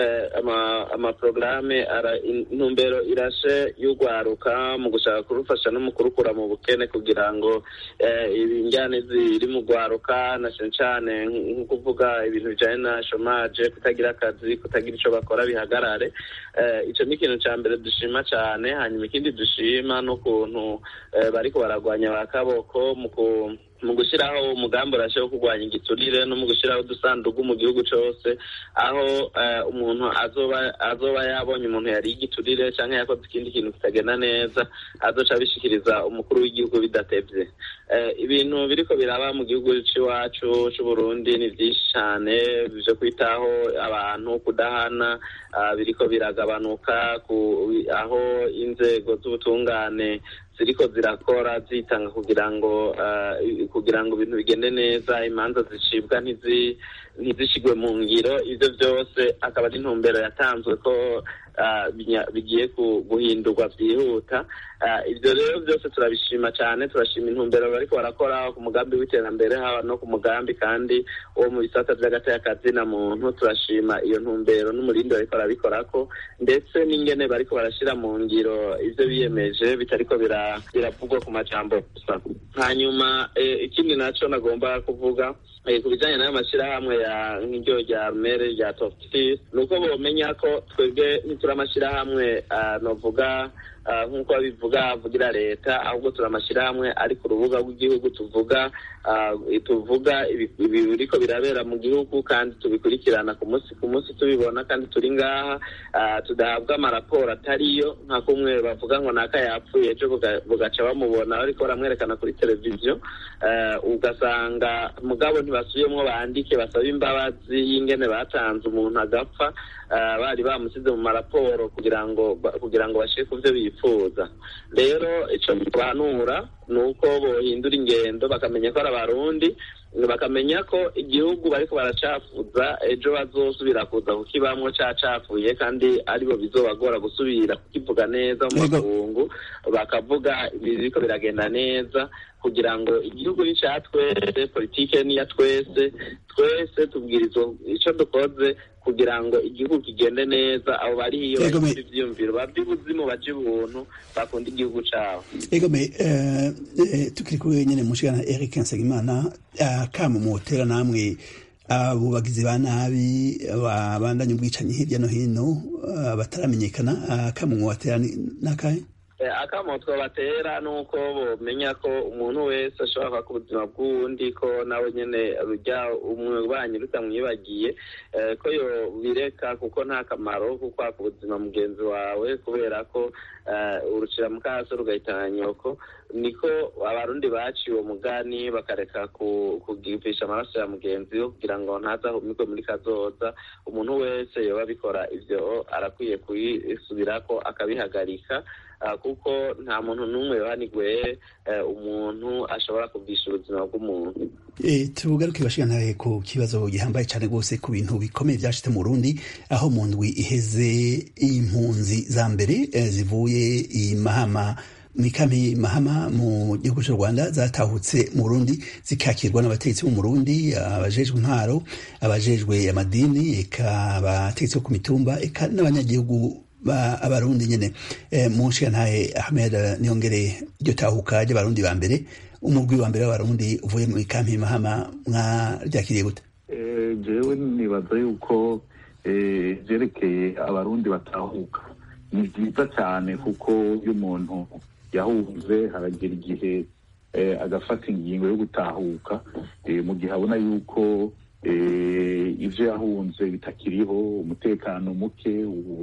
amaporogaramu intumbero irashe y'ugwaruka mu gushaka kurufasha no mu kurukura mu bukene kugira ngo injyane ziri mu gwaruka na cyane cyane nko kuvuga ibintu bijyanye na shomaje kutagira akazi kutagira icyo bakora bihagarare icyo ni ikintu cya mbere dushima cyane hanyuma ikindi dushima n'ukuntu bariko baragwanya ba kaboko mu mu gushyiraho umugambi urashe wo kurwanya igiturire no mu gushyiraho udusanduku mu gihugu cyose aho umuntu azoba yabonye umuntu yari igiturire cyangwa yakoze ikindi kintu kitagenda neza azoca abishikiriza umukuru w'igihugu bidatevye ibintu biriko biraba mu gihugu c'iwacu c'uburundi ni vyinshi cane vyo kwitaho abantu kudahana biriko biragabanuka aho inzego z'ubutungane ziriko zirakora zitanga kugira ngo kugira ngo ibintu bigende neza imanza zicibwa ntizishigwe mu ngiro ivyo byose akaba ari intumbero yatanzwe ko bigiye guhindurwa byihuta ibyo rero byose turabishima cyane turashima intumbero bariko barakora ku mugambi w'iterambere haba no ku mugambi kandi wo mu bisata vy'agateka na muntu turashima iyo ntumbero n'umurindi bariko barabikorako ndetse n'ingene bariko barashira mu ngiro ivyo biyemeje bitariko biravugwa ku majambo gusa hanyuma ikindi naco nagomba kuvuga ku bijanye n'ayo mashyirahamwe ya nk'iryo rya mere rya toftis ni uko bomenya ko twebwe ntituri amashyirahamwe novuga nk'uko babivuga avugira leta ahubwo turi amashyirahamwe ari ku rubuga rw'igihugu tuvuga tuvuga ibiriko birabera mu gihugu kandi tubikurikirana ku munsi ku munsi tubibona kandi turi ngaha tudahabwa amaraporo atariyo nka kumwe bavuga ngo naka yapfuye ejo bugaca bamubona bariko baramwerekana kuri televiziyo ugasanga mugabo ntibasubiyemwo bandike basaba imbabazi y'ingene batanze umuntu agapfa bari bamusize mu maraporo kugira ngo kugira ngo bashire ku vyo bifuza rero ico bibanura ni uko bohindura ingendo bakamenya ko ari abarundi bakamenya ko igihugu bariko baracafuza ejo bazosubira kuza kukibamwo cacafuye kandi aribo bizobagora gusubira kukivuga neza mu makungu bakavuga biriko biragenda neza kugira ngo igihugu ni icya twese politike ni iya twese twese tubwirizwa icyo dukoze kugira ngo igihugu kigende neza abo bari hiyo Yego, me- bafite ivyiyumviro bavye ubuzimu baje ubuntu bakunda igihugu cabo egome eh, eh, tukiri kuri nyene mushikana Eric Nsengimana akamo mutera namwe abo bagizi ba nabi babandanya ubwicanyi hirya no hino ah, bataramenyekana akamo mwatera ni- nakahe Eh, akamo twabatera ni uko bomenya ko umuntu wese ashobora kwaka ubuzima bw'uwundi ko nawe nyene rujya umubanyi rutamwibagiye eh, ko yo bireka kuko nta kamaro ko kwaka ubuzima mugenzi wawe kubera ko eh, urucira mu kaso rugahitana nyoko niko abarundi baciye uwo mugani bakareka ku- kugivisha amaraso ya mugenzi we kugira ngo ntazahumikwe muri kazoza umuntu wese yoba abikora ivyo arakwiye kuyisubirako akabihagarika Ah, kuko nta muntu n'umwe yohanigwe eh, umuntu ashobora kugisha ubuzima bw'umuntu E, tugaruke bashikana ku kibazo gihambaye cyane rwose ku bintu bikomeye byashitse mu Burundi aho mu ndwi iheze impunzi za mbere eh, zivuye i Mahama mw'ikampi Mahama mu gihugu cy'u Rwanda zatahutse mu Burundi zikakirwa n'abategetsi bo mu Burundi abajejwe intwaro abajejwe amadini eka abategetsi bo ku mitumba eka n'abanyagihugu ba abarundi nyene eh, mushikantahe Ahmed Niyongere iryo tahuka ry'abarundi ba mbere umugwi wa mbere w'abarundi uvuye mu ikampi Mahama mwaryakiriye gute Eh, jewe nibaza yuko eh, vyerekeye abarundi batahuka ni vyiza cyane kuko iyo umuntu yahunze haragera igihe eh, agafata ingingo yo gutahuka eh, mu gihe abona yuko eh, ivyo yahunze bitakiriho umutekano muke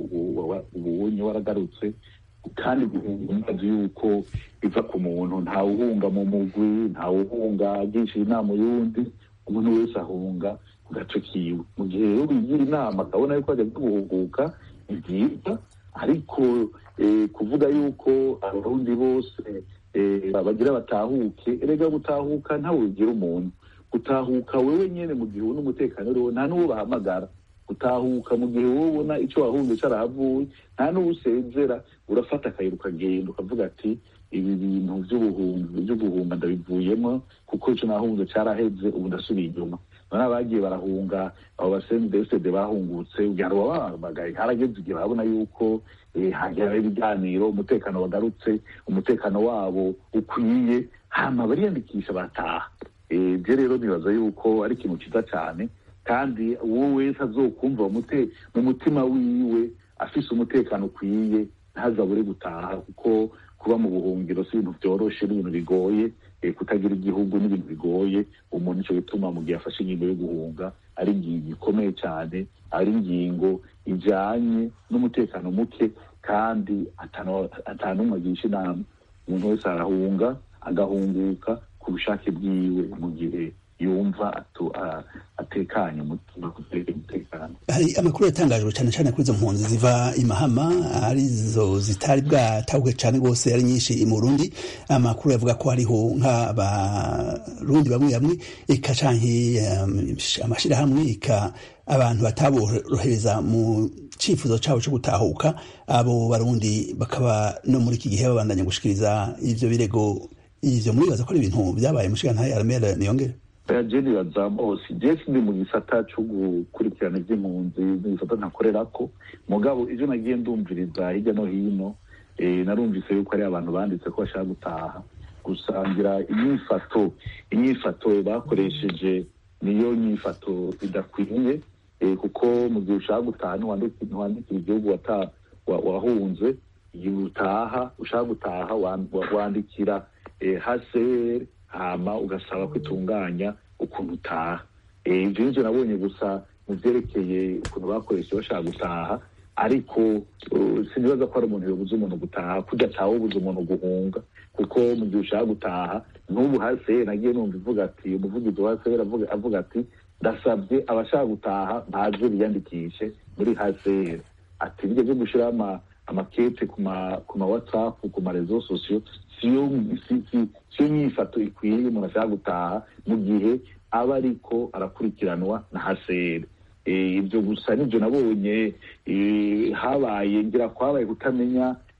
ubunye waragarutse kandi guhunga umaze yuko biva ku muntu ntawuhunga mu mugwi ntawuhunga agisha inama y'undi umuntu wese ahunga ku gace kiwe mu gihe rero bigira inama akabona yuko ajya guhuguka ni byiza ariko eh, kuvuga yuko abarundi bose eh, bagira batahuke erega gutahuka ntawe ugira umuntu gutahuka wewe nyene mu gihe ubona umutekano uriho nta n'uwo bahamagara gutahuka mu gihe wowe ubona icyo wahunze carahavuye nta n'uwo usezera urafata akayira ukagenda ukavuga ati ibi bintu vy'ubuhunzi vyo guhunga ndabivuyemo kuko ico nahunze caraheze ubu ndasubiye inyuma none abagiye barahunga abo basendesede bahungutse ugira ngo babahamagaye harageze igihe barabona yuko eh, hagera ibiganiro umutekano wagarutse umutekano wabo ukwiye hama bariyandikisha bataha Eh, je rero nibaza yuko ari ikintu ciza cane kandi uwo wese azokumva mu mute- mu mutima wiwe afise umutekano ukwiye ntazabure gutaha kuko kuba mu buhungiro si ibintu vyoroshe n'ibintu bigoye eh, kutagira igihugu n'ibintu bigoye umuntu nico gituma mu gihe afashe ingingo yo guhunga ari ingingo ikomeye cane ari ingingo ijanye n'umutekano muke kandi atano- atanumwe agisha inama umuntu wese arahunga agahunguka ku bushake bwiwe mu gihe yumva atu- a- atekanye umutima kutereka umutekano hari amakuru yatangajwe cyane cyane kuri izo mpunzi ziva i Mahama arizo zitari bwatahuke cyane rwose ari nyinshi mu Burundi amakuru yavuga ko hariho nk'abarundi bamwe bamwe eka canke um, amashirahamwe eka abantu bataborohereza mu cifuzo cabo co gutahuka abo barundi bakaba no muri iki gihe babandanya gushikiriza ivyo birego ivyo muribaza ko ari ibintu vyabaye mushikantahe Armel Niyongere jeni bazamose jesi ndi mu gisata co gukurikirana ivy'impunzi n'igisata ntakorerako mugabo ivyo nagiye ndumviriza hirya no hino eh, narumvise yuko ari abantu banditse ko bashaka gutaha gusangira inyifato inyifato bakoresheje niyo nyifato idakwiye eh, kuko mu gihe ushaka gutaha ntiwandiki- ntiwandikira igihugu wata- wa- wahunze igihe utaha ushaka gutaha wan- wa- wandikira eh, HCR hama ugasaba ko itunganya ukuntu utaha Eh, ivyo nivyo nabonye gusa mu vyerekeye ukuntu bakoresha bashaka gutaha ariko uh, sinibaza ko ari umuntu yobuza umuntu gutaha kurya atawe ubuza umuntu guhunga kuko mu gihe ushaka gutaha n'ubu hase nagiye numva ivuga ati umuvugizi wa hase avuga, avuga ati ndasabye abashaka gutaha baze biyandikishe muri hase ati bijya byo gushiraho ama amakete ku ma ku ma whatsapp ku ma rezo sosiyo siyo si- si- siyo nyifato ikwiye umuntu ashaka gutaha mu gihe aba ariko arakurikiranwa na hasere Eh, ibyo gusa nibyo nabonye eh, habaye ngira kwabaye kutamenya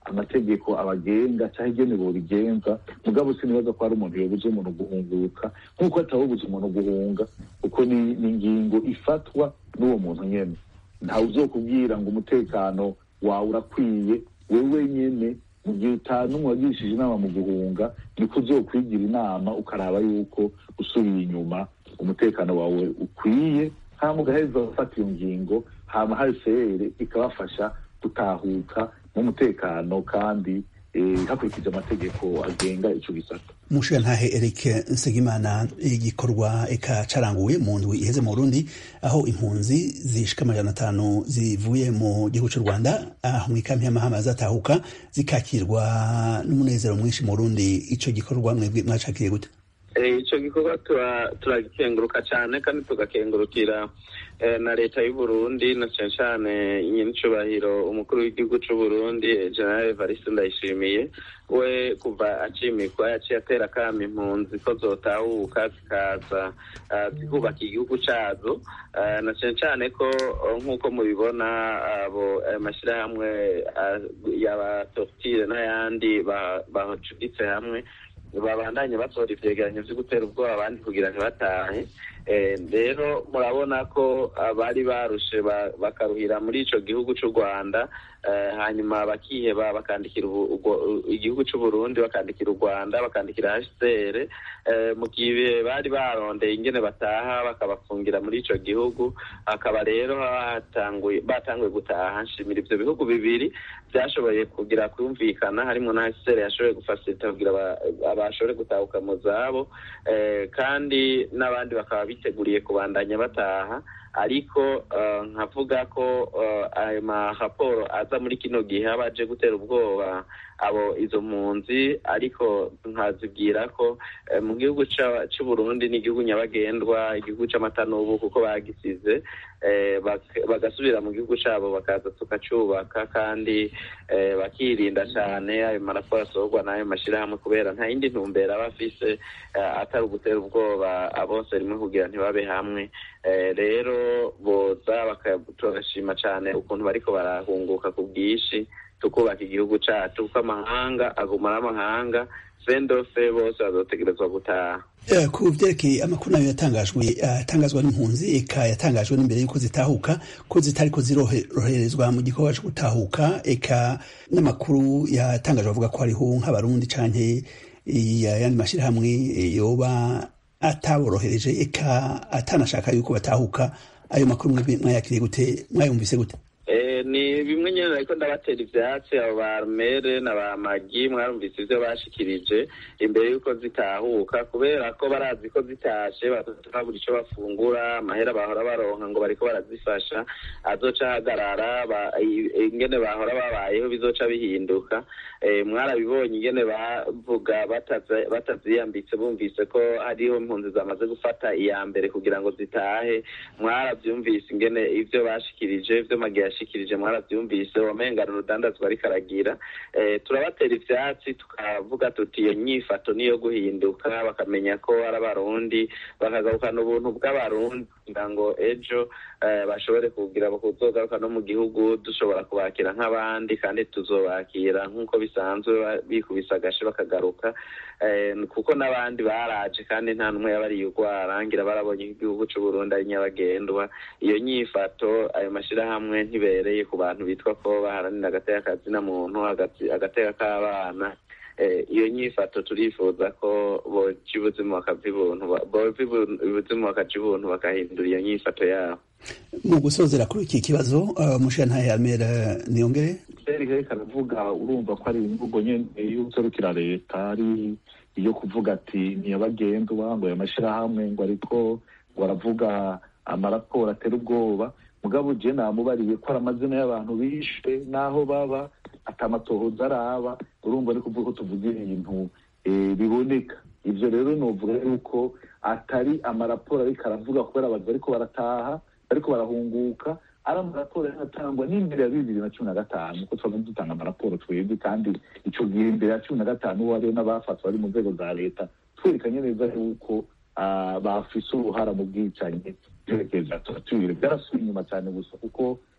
amategeko abagenga cyangwa igene bobigenza mugabo sinibaza ko hari umuntu yobuza umuntu guhunguka nk'uko atawobuza umuntu guhunga kuko ni ni ingingo ifatwa n'uwo muntu nyene ntawe uzokubwira ngo umutekano wawe urakwiye wewe nyene mu gihe utanumwe wagirishije inama mu guhunga niko uzokwigira inama ukaraba yuko usubiye inyuma umutekano wawe ukwiye hama ugaheza ufata iyo ngingo hama hcr ikabafasha gutahuka n'umutekano kandi eh, hakurikije amategeko agenga ico gisata umushirantahe Eric Nsengimana igikorwa eka caranguwe mu ndwi iheze mu Burundi aho impunzi zishika amajana atanu zivuye mu gihugu c'u Rwanda aho mw'ikampi y'amahama zatahuka zikakirwa n'umunezero mwinshi mu Burundi ico gikorwa mwebwe mwacakiriye gute Eh, ico gikorwa tura- turagikenguruka cyane kandi tugakengurukira eh, na leta y'u Burundi na cane cane nyinicubahiro umukuru w'igihugu c'u Burundi eh, General Evariste Ndayishimiye we kuva acimikwa yaciye atera kama impunzi ko zotahuka zikaza ah, zikubaka igihugu cazo Ah, na cane cane ko oh, nk'uko mubibona abo ayo mashirahamwe ah, y'abatortire n'ayandi ba- bacuditse hamwe babandanye basohora ivyegeranyo vyo gutera ubwoba abandi kugira ntibatahe Eh, rero murabona ko abari barushe ba- bakaruhira muri ico gihugu c'u rwanda eh, hanyuma bakiheba bakandikira ubu- ubwo- igihugu c'u burundi bakandikira u rwanda bakandikira hcr eh, mu gihe bari barondeye ingene bataha bakabafungira muri ico gihugu hakaba rero hatanguye batanguye gutaha nshimira ivyo bihugu bibiri vyashoboye kugira kumvikana harimwo na hcr yashoboye gufasilita kugira aba- abashobore gutahuka mu zabo eh, kandi n'abandi bakaba biteguriye kubandanya bataha ariko eh, nkavuga ko eh, ayo maraporo aza muri kino gihe aba aje gutera ubwoba abo izo mpunzi ariko nkazibwira ko eh, mu gihugu ca- c'u Burundi ni igihugu nyabagendwa igihugu c'amata n'ubu kuko bagisize eh, bak- bagasubira mu gihugu cabo bakaza tukacubaka kandi eh, bakirinda cane ayo maraporo asohorwa n'ayo mashirahamwe kubera nta yindi ntumbero aba afise eh, atari ugutera ubwoba abose rimwe kugira ntibabe hamwe Eh, rero boza baka- turashima cane ukuntu bariko barahunguka ku bwinshi tukubaka igihugu cacu kuko amahanga aguma ari amahanga sendose bose bazotegerezwa gutaha Eh, ku vyerekeye amakuru nayo yatangajwe atangazwa n'impunzi eka yatangajwe n'imbere y'uko zitahuka ko zitariko ziroherezwa mu gikorwa co gutahuka eka n'amakuru yatangajwe avuga ko hariho nk'abarundi canke ayandi mashirahamwe eh, yoba ataborohereje eka atanashaka yuko batahuka ayo makuru mwebwe mwayakiriye gute mwayumvise gute Eh, ni bimwe nyene ariko ndabatera ivyatsi abo ba mere na ba magi mwarumvise ivyo bashikirije imbere y'uko zitahuka kubera ko barazi ko zitashe babura ico bafungura amahera bahora baronka ngo bariko barazifasha azoca ahagarara ba- i- ingene bahora babayeho bizoca bihinduka Eh, mwarabibonye ingene bavuga bataza- bataziyambitse bumvise ko hariho impunzi zamaze gufata iya mbere kugira ngo zitahe mwaravyumvise ingene ivyo bashikirije ivyo magi yashikirije mwaravyumvise wamengana urudandazwa ariko aragira eh, turabatera ivyatsi tukavuga tuti iyo nyifato niyo guhinduka bakamenya ko ari abarundi bakagarukana ubuntu bw'abarundi kugira ngo ejo eh, bashobore kugira kuzogaruka no mu gihugu dushobora kubakira nk'abandi kandi tuzobakira nk'uko bisanzwe ba- bikubise agashe bakagaruka eh, kuko n'abandi baraje kandi nta n'umwe yabariye urwara ngira barabonye ko igihugu c'u Burundi ari nyabagendwa iyo nyifato ayo mashirahamwe ntibereye ku bantu bitwa ko baharanira agateka kazina muntu agati- agateka k'abana Eh, iyo nyifato turifuza ko boca ubuzima bakava ibuntu ba- bova ibu- ubuzima bakaja ibuntu bakahindura iyo nyifato yabo mu gusozera kuri iki kibazo uh, mushirantahe Almera Niyongere serike karavuga urumva ko ari imvugo nyene y'userukira leta ari iyo kuvuga ati ntiyabagendwa ngo aya mashirahamwe ngo ariko ngo aravuga amaraporo atera ubwoba mugabo je namubariye ko ari amazina y'abantu bishwe n'aho baba atamatohoza araba urumva ari kuvuga ko tuvuga ibintu eh, biboneka ivyo rero novuga yuko atari amaraporo ariko aravuga kubera abantu bariko barataha bariko barahunguka ari amaraporo yanatangwa n'imbere ya bibiri na cumi na gatanu kuko twaba dutanga amaraporo twebwe kandi ico gihe imbere ya cumi na gatanu uwo hariho n'abafatwa bari mu nzego za leta twerekanye neza yuko ah, bafise uruhara mu bwicanyi vyerekeye vya torture byarasubiye inyuma cyane gusa kuko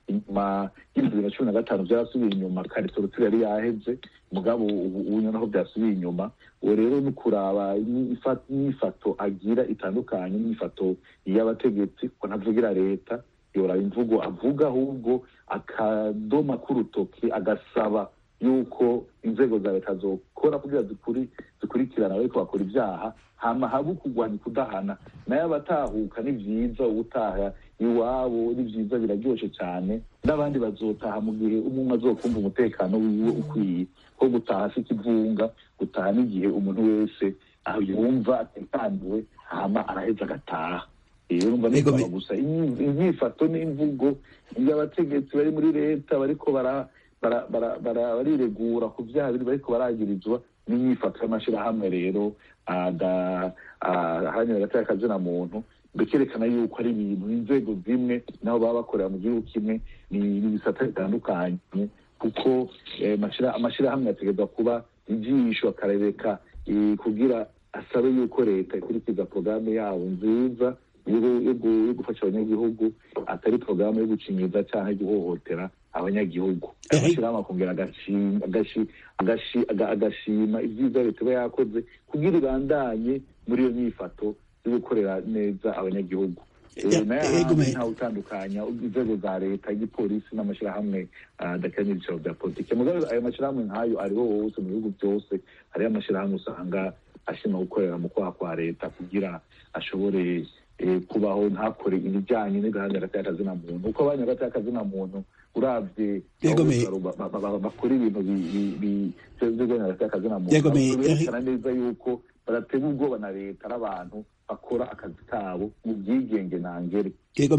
inyuma y'ibihumbi bibiri na cumi na gatanu byarasubiye inyuma kare torotire yari yaheze mugabo ubu ubu naho byasubiye inyuma uwo rero ni kuraba imyifato agira itandukanye n'imyifato y'abategetsi ko ntavugira leta yoraba imvugo avuga ahubwo akadoma k'urutoki agasaba yuko inzego za leta zokora kugira zikuri zikurikirana ariko bakora ibyaha hama habe kurwanya kudahana nayo abatahuka ni byiza ubutaha iwabo ni byiza biraryoshe cyane n'abandi bazotaha mu gihe umwe azokumva umutekano wiwe ukwiye ko gutaha afite ivunga gutaha n'igihe umuntu wese aho yumva atekaniwe hama araheza agataha rero numva nisaba gusa imyifato n'imvugo y'abategetsi bari muri leta bariko bara bariregura ku byaha biri bariko baragirizwa n'imyifato y'amashyirahamwe rero aharanira hagati y'akazina muntu bikerekana yuko ari ibintu inzego zimwe naho baba bakorera mu gihugu kimwe ni ibisata bitandukanye kuko amashyirahamwe ategerezwa kuba ijisho akarereka kugira asabe yuko leta ikurikiza porogaramu yabo nziza yo gufasha abanyagihugu atari porogaramu yo gucinyiza cyangwa guhohotera abanyagihugu amashyirahamwe akongera agashima ibyiza leta iba yakoze kugira ibandanye muri iyo myifato yo gukorera neza abanyagihugu ntawe utandukanya inzego za leta igipolisi n'amashyirahamwe adakanye ibiciro bya politiki mugabo ayo mashyirahamwe nk'ayo ariho hose mu bihugu byose hariho amashyirahamwe usanga ashima gukorera mu kwaha kwa leta kugira ashobore kubaho ntakore ibijyanye n'igahanda hagati y'akazina muntu uko abanya hagati y'akazina muntu urabye bakora ibintu by'igahanda hagati y'akazina muntu berekana neza yuko baratega ubwoba na leta n'abantu bakora akazi kabo mu bwigenge ntangere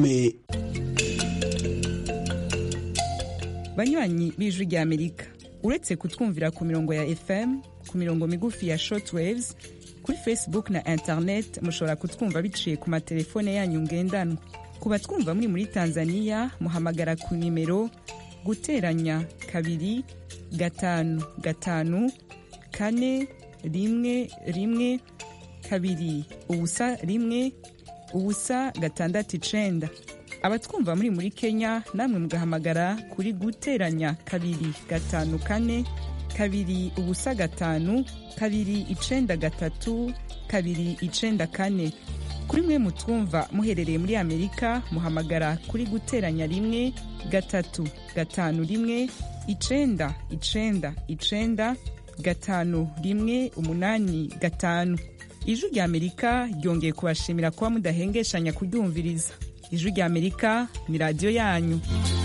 banywanyi b'ijwi ry'amerika uretse kutwumvira ku mirongo ya fm ku mirongo migufi ya shortwaves kuri facebook na internet mushobora kutwumva biciye ku matelefone yanyu ngendanwa ku batwumva muri muri tanzania muhamagara ku nimero guteranya kabiri gatanu gatanu kane rimwe rimwe kabiri ubusa rimwe ubusa gatandatu icenda abatwumva muri muri kenya namwe mugahamagara kuri guteranya kabiri gatanu kane kabiri ubusa gatanu kabiri icenda gatatu kabiri icenda kane kuri mwe mutwumva muherereye muri amerika muhamagara kuri guteranya rimwe gatatu gatanu rimwe icenda icenda icenda gatanu rimwe umunani gatanu ijwi rya amerika ryongeye kubashimira kuba mudahengeshanya kuryumviriza ijwi rya amerika ni radiyo yanyu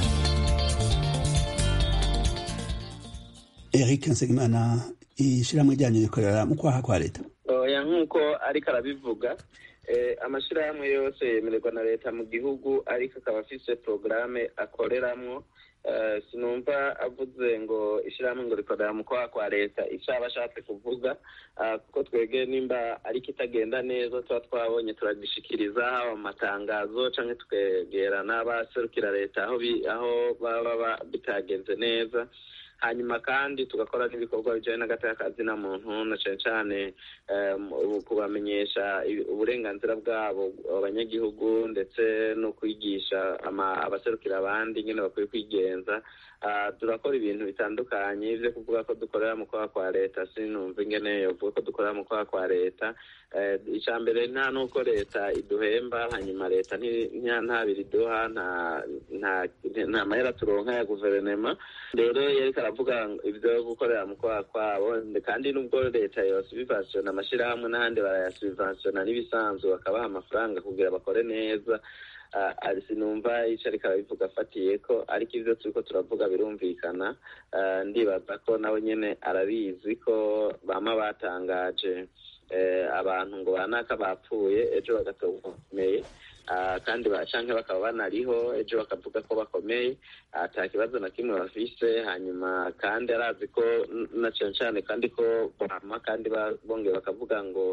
eric nsengimana ishyirahamwe ryanyu rikorera mu kwaha kwa leta oya nk'uko ariko arabivuga amashyirahamwe yose yemererwa na leta mu gihugu ariko akaba afise porogaramu akoreramwo sinumva avuze ngo ishyirahamwe ngo rikorera mu kwaha kwa leta icyo aba ashatse kuvuga kuko twebwe nimba ariko itagenda neza tuba twabonye turagishikiriza haba mu matangazo cyangwa twegera n'abaserukira leta aho baba bitagenze neza hanyuma kandi tugakora n'ibikorwa bijyanye n'agatakazi na muntu na cyane cyane kubamenyesha uburenganzira bwabo abanyagihugu ndetse no kwigisha abaserukira abandi nyine bakwiye kwigenza turakora ibintu bitandukanye byo kuvuga ko dukorera mu kwaha kwa leta sinumva ingene yovuga ko dukorera mu kwaha kwa leta icya mbere nta n'uko leta iduhemba hanyuma leta nta biri iduha nta mahera turonka ya guverinoma rero yariko aravuga ibyo gukorera mu kwaha kwabo kandi n'ubwo leta yosubivasiona amashyirahamwe n'ahandi barayasubivasiona n'ibisanzwe bakabaha amafaranga kugira bakore neza sinumva icyo ariko arabivuga afatiye ko ariko ibyo turi ko turavuga birumvikana ndibaza ko nawe nyine arabizi ko bama batangaje abantu ngo banaka bapfuye ejo bagatoba bakomeye kandi canke bakaba banariho ejo bakavuga ko bakomeye ata kibazo na kimwe bafise hanyuma kandi arazi ko na cane cane kandi ko bama kandi bongeye bakavuga ngo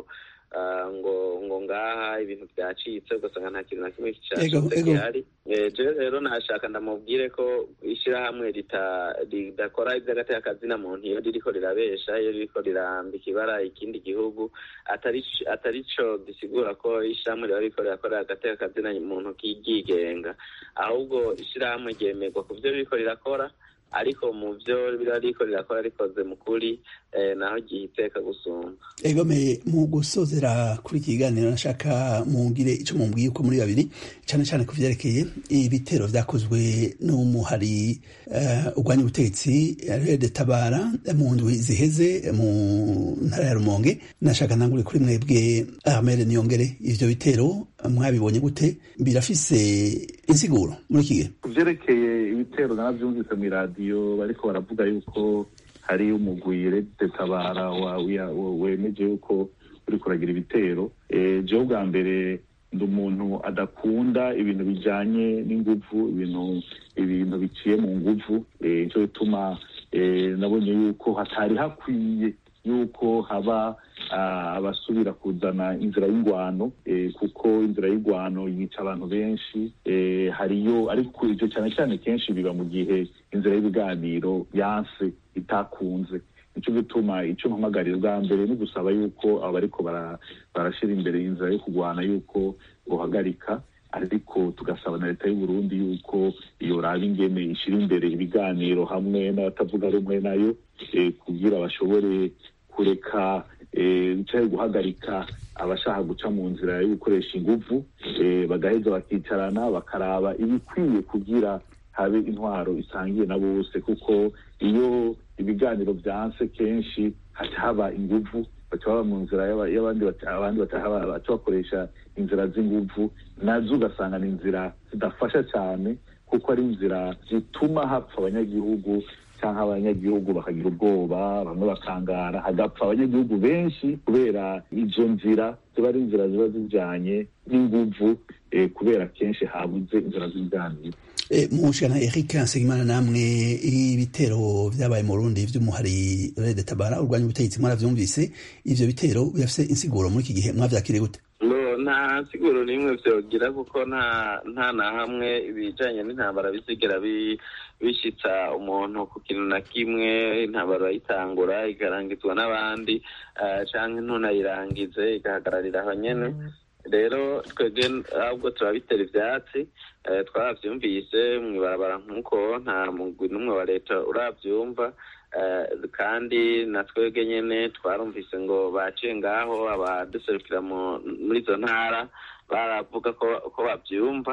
ngo ngo ngaha ibintu byacitse ugasanga nta kintu na kimwe Ego, cyacitse ego. gihari Eh, jewe rero nashaka ndamubwire ko ishyirahamwe rita- ridakora iby'agateakazina muntu iyo ririko rirabesha iyo ririko rirambika ibara ikindi gihugu atari atari co gisigura ko ishyirahamwe riba ririko rirakorera agateakazina muntu kigenga ahubwo ishyirahamwe ryemerwa ku byo ririko rirakora ariko mu byo riba ririko rirakora rikoze mu kuri eh, naho gihiteka gusumba egome mu gusozera kuri iki kiganiro nashaka mungire ico mumbwiye uko muri babiri cane cane ku vyerekeye ibitero vyakozwe n'umuhari uh, urwanya ubutegetsi rede tabara mu ndwi ziheze mu ntara ya rumonge nashaka ntangure kuri mwebwe armere niyongere ivyo bitero mwabibonye gute birafise insiguro muri iki gihe ku byerekeye ibitero narabyumvise mu iradiyo bariko baravuga yuko hari umugwi Red tabara wa- wa- wa- wemeje yuko uri kuragira ibitero Eh, jewe bwa mbere ndi umuntu adakunda ibintu bijanye n'inguvu ibintu ibintu biciye mu nguvu Eh, nico bituma eh, nabonye yuko hatari hakwiye yuko haba ah, abasubira kuzana inzira y'ingwano eh, kuko inzira y'ingwano yica abantu benshi eh, hariyo ariko ivyo cyane cyane kenshi biba mu gihe inzira y'ibiganiro yanse itakunze nico gituma ico mpamagarira bwa mbere ni gusaba yuko abo bariko bara- barashira imbere inzira yo kurwana yuko bohagarika ariko tugasaba na leta y'u Burundi yuko iyo raba ingene ishira imbere ibiganiro hamwe n'abatavuga rumwe nayo eh, kugira bashobore kureka eh, canke guhagarika abashaka guca mu nzira yo gukoresha inguvu eh, bagaheza bakicarana bakaraba ibikwiye kugira habe intwaro isangiye na bose kuko iyo ibiganiro vyanse kenshi haca haba inguvu baca baba mu nzira y'aba- y'abandi baca- abandi baca haba- baca bakoresha inzira z'inguvu nazo ugasanga ni inzira zidafasha cyane kuko ari inzira zituma hapfa abanyagihugu cyangwa abanyagihugu bakagira ubwoba bamwe bakangara hagapfa abanyagihugu benshi kubera izo nzira ziba ari inzira ziba zijanye n'inguvu eh, kubera kenshi habuze inzira z'ibiganiro E, mushana Eric Nsengimana namwe ibitero vyabaye mu Burundi vy'umuhari Red Tabara urwanya ubutegetsi mwaravyumvise ivyo bitero birafise insiguro muri iki gihe mwavyakiriye gute ngo nta siguro n'imwe vyogira kuko nta nta na hamwe ibijanye n'intambara bisigera bi- bishitsa umuntu ku kintu na kimwe intambara bayitangura ikarangizwa n'abandi eh, canke ntunayirangize igahagararira aho nyene rero twebwe ahubwo turabitera ivyatsi eh, twaravyumvise mw'ibarabara nk'uko nta mugwi n'umwe wa leta uravyumva eh, kandi na twebwe nyene twarumvise ngo baciye ngaho abaduserukira mu- muri izo ntara baravuga ko ko bavyumva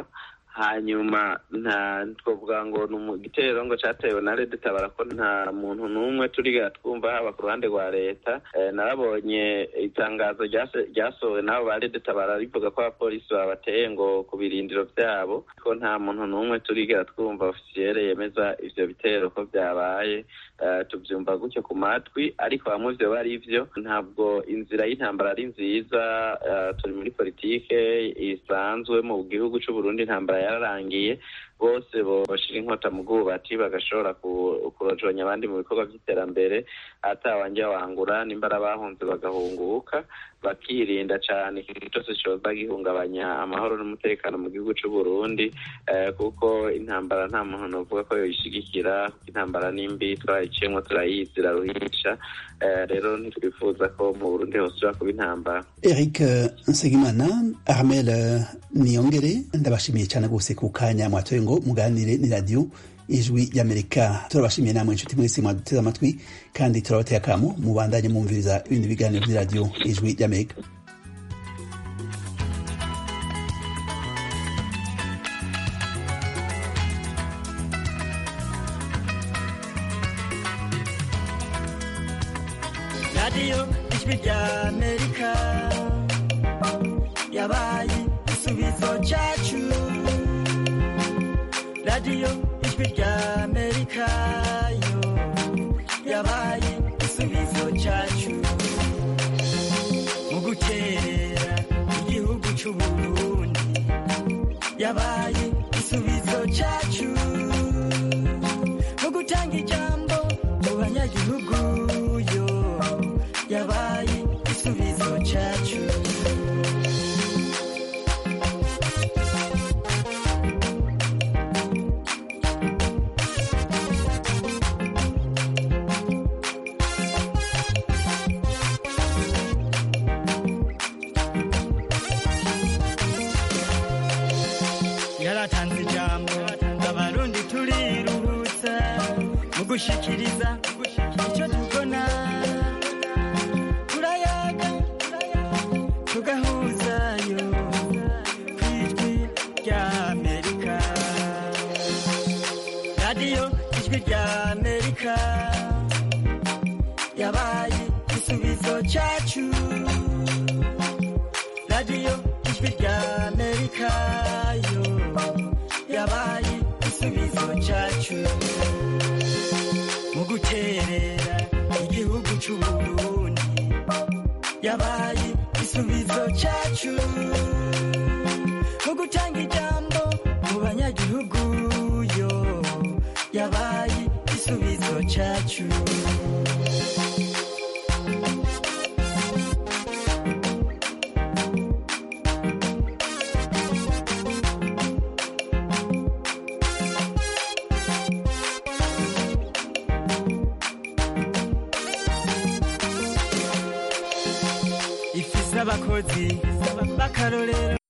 hanyuma nta twavuga ngo ni umu- igitero ngo catewe na leta itabara ko nta muntu n'umwe turigera twumva haba ku ruhande rwa leta Eh, narabonye itangazo ryase- ryasohowe n'abo ba leta itabara rivuga ko abapolisi babateye ngo ku birindiro vyabo ko nta muntu n'umwe turigera twumva ofisiyere yemeza ivyo bitero ko vyabaye Eh, tuvyumva gutyo ku matwi ariko bamwe vyo bari vyo ntabwo inzira y'intambara ari nziza eh, turi muri politike isanzwe mu gihugu c'uburundi intambara yararangiye bose boshira inkota mu bwubati bagashobora ku- kurojonya abandi mu bikorwa vy'iterambere atawanje wangura nimbara bahunze bagahunguka bakirinda cane ikintu cose coza gihungabanya amahoro n'umutekano mu gihugu c'uburundi eh, kuko intambara nta muntu novuga ko yoyishigikira kuko intambara nimbi twarayiciyemwo turayizi iraruhisha eh, rero ntitwifuza ko mu burundi hosubira kuba intambara Eric Nsengimana Armel Niyongere ndabashimiye cyane gose ku kanya mwatoye ngo muganire ni radio ijwi ry'Amerika turabashimiye namwe inshuti mwese mwaduteze amatwi kandi turabateye akamo mubandanye mwumviriza ibindi biganiro by'iradio ijwi ry'Amerika radiyo ijwi rya amerika yabaye igisubizo cyacu radiyo ijwi rya amerika yo yabaye igisubizo cyacu mu gukerera igihugu cy'uburundi yabaye igisubizo cyacu mu gutanga ijambo mu banyagihugu yo yabaye igisubizo cyacu yaratanze ijambo abarundi turiruhutsa mu gushikiriza icyo tubona turayaga tugahuzayo ku ijwi rya amerika radiyo ijwi rya amerika yabaye igisubizo cyacu radiyo ijwi rya amerika yo yabaye igisubizo cyacu mu guterera igihugu cy'uburundi yabaye igisubizo cyacu mu gutanga ijambo mu banyagihugu yo yabaye igisubizo cyacu ifise abakozi b'akarorero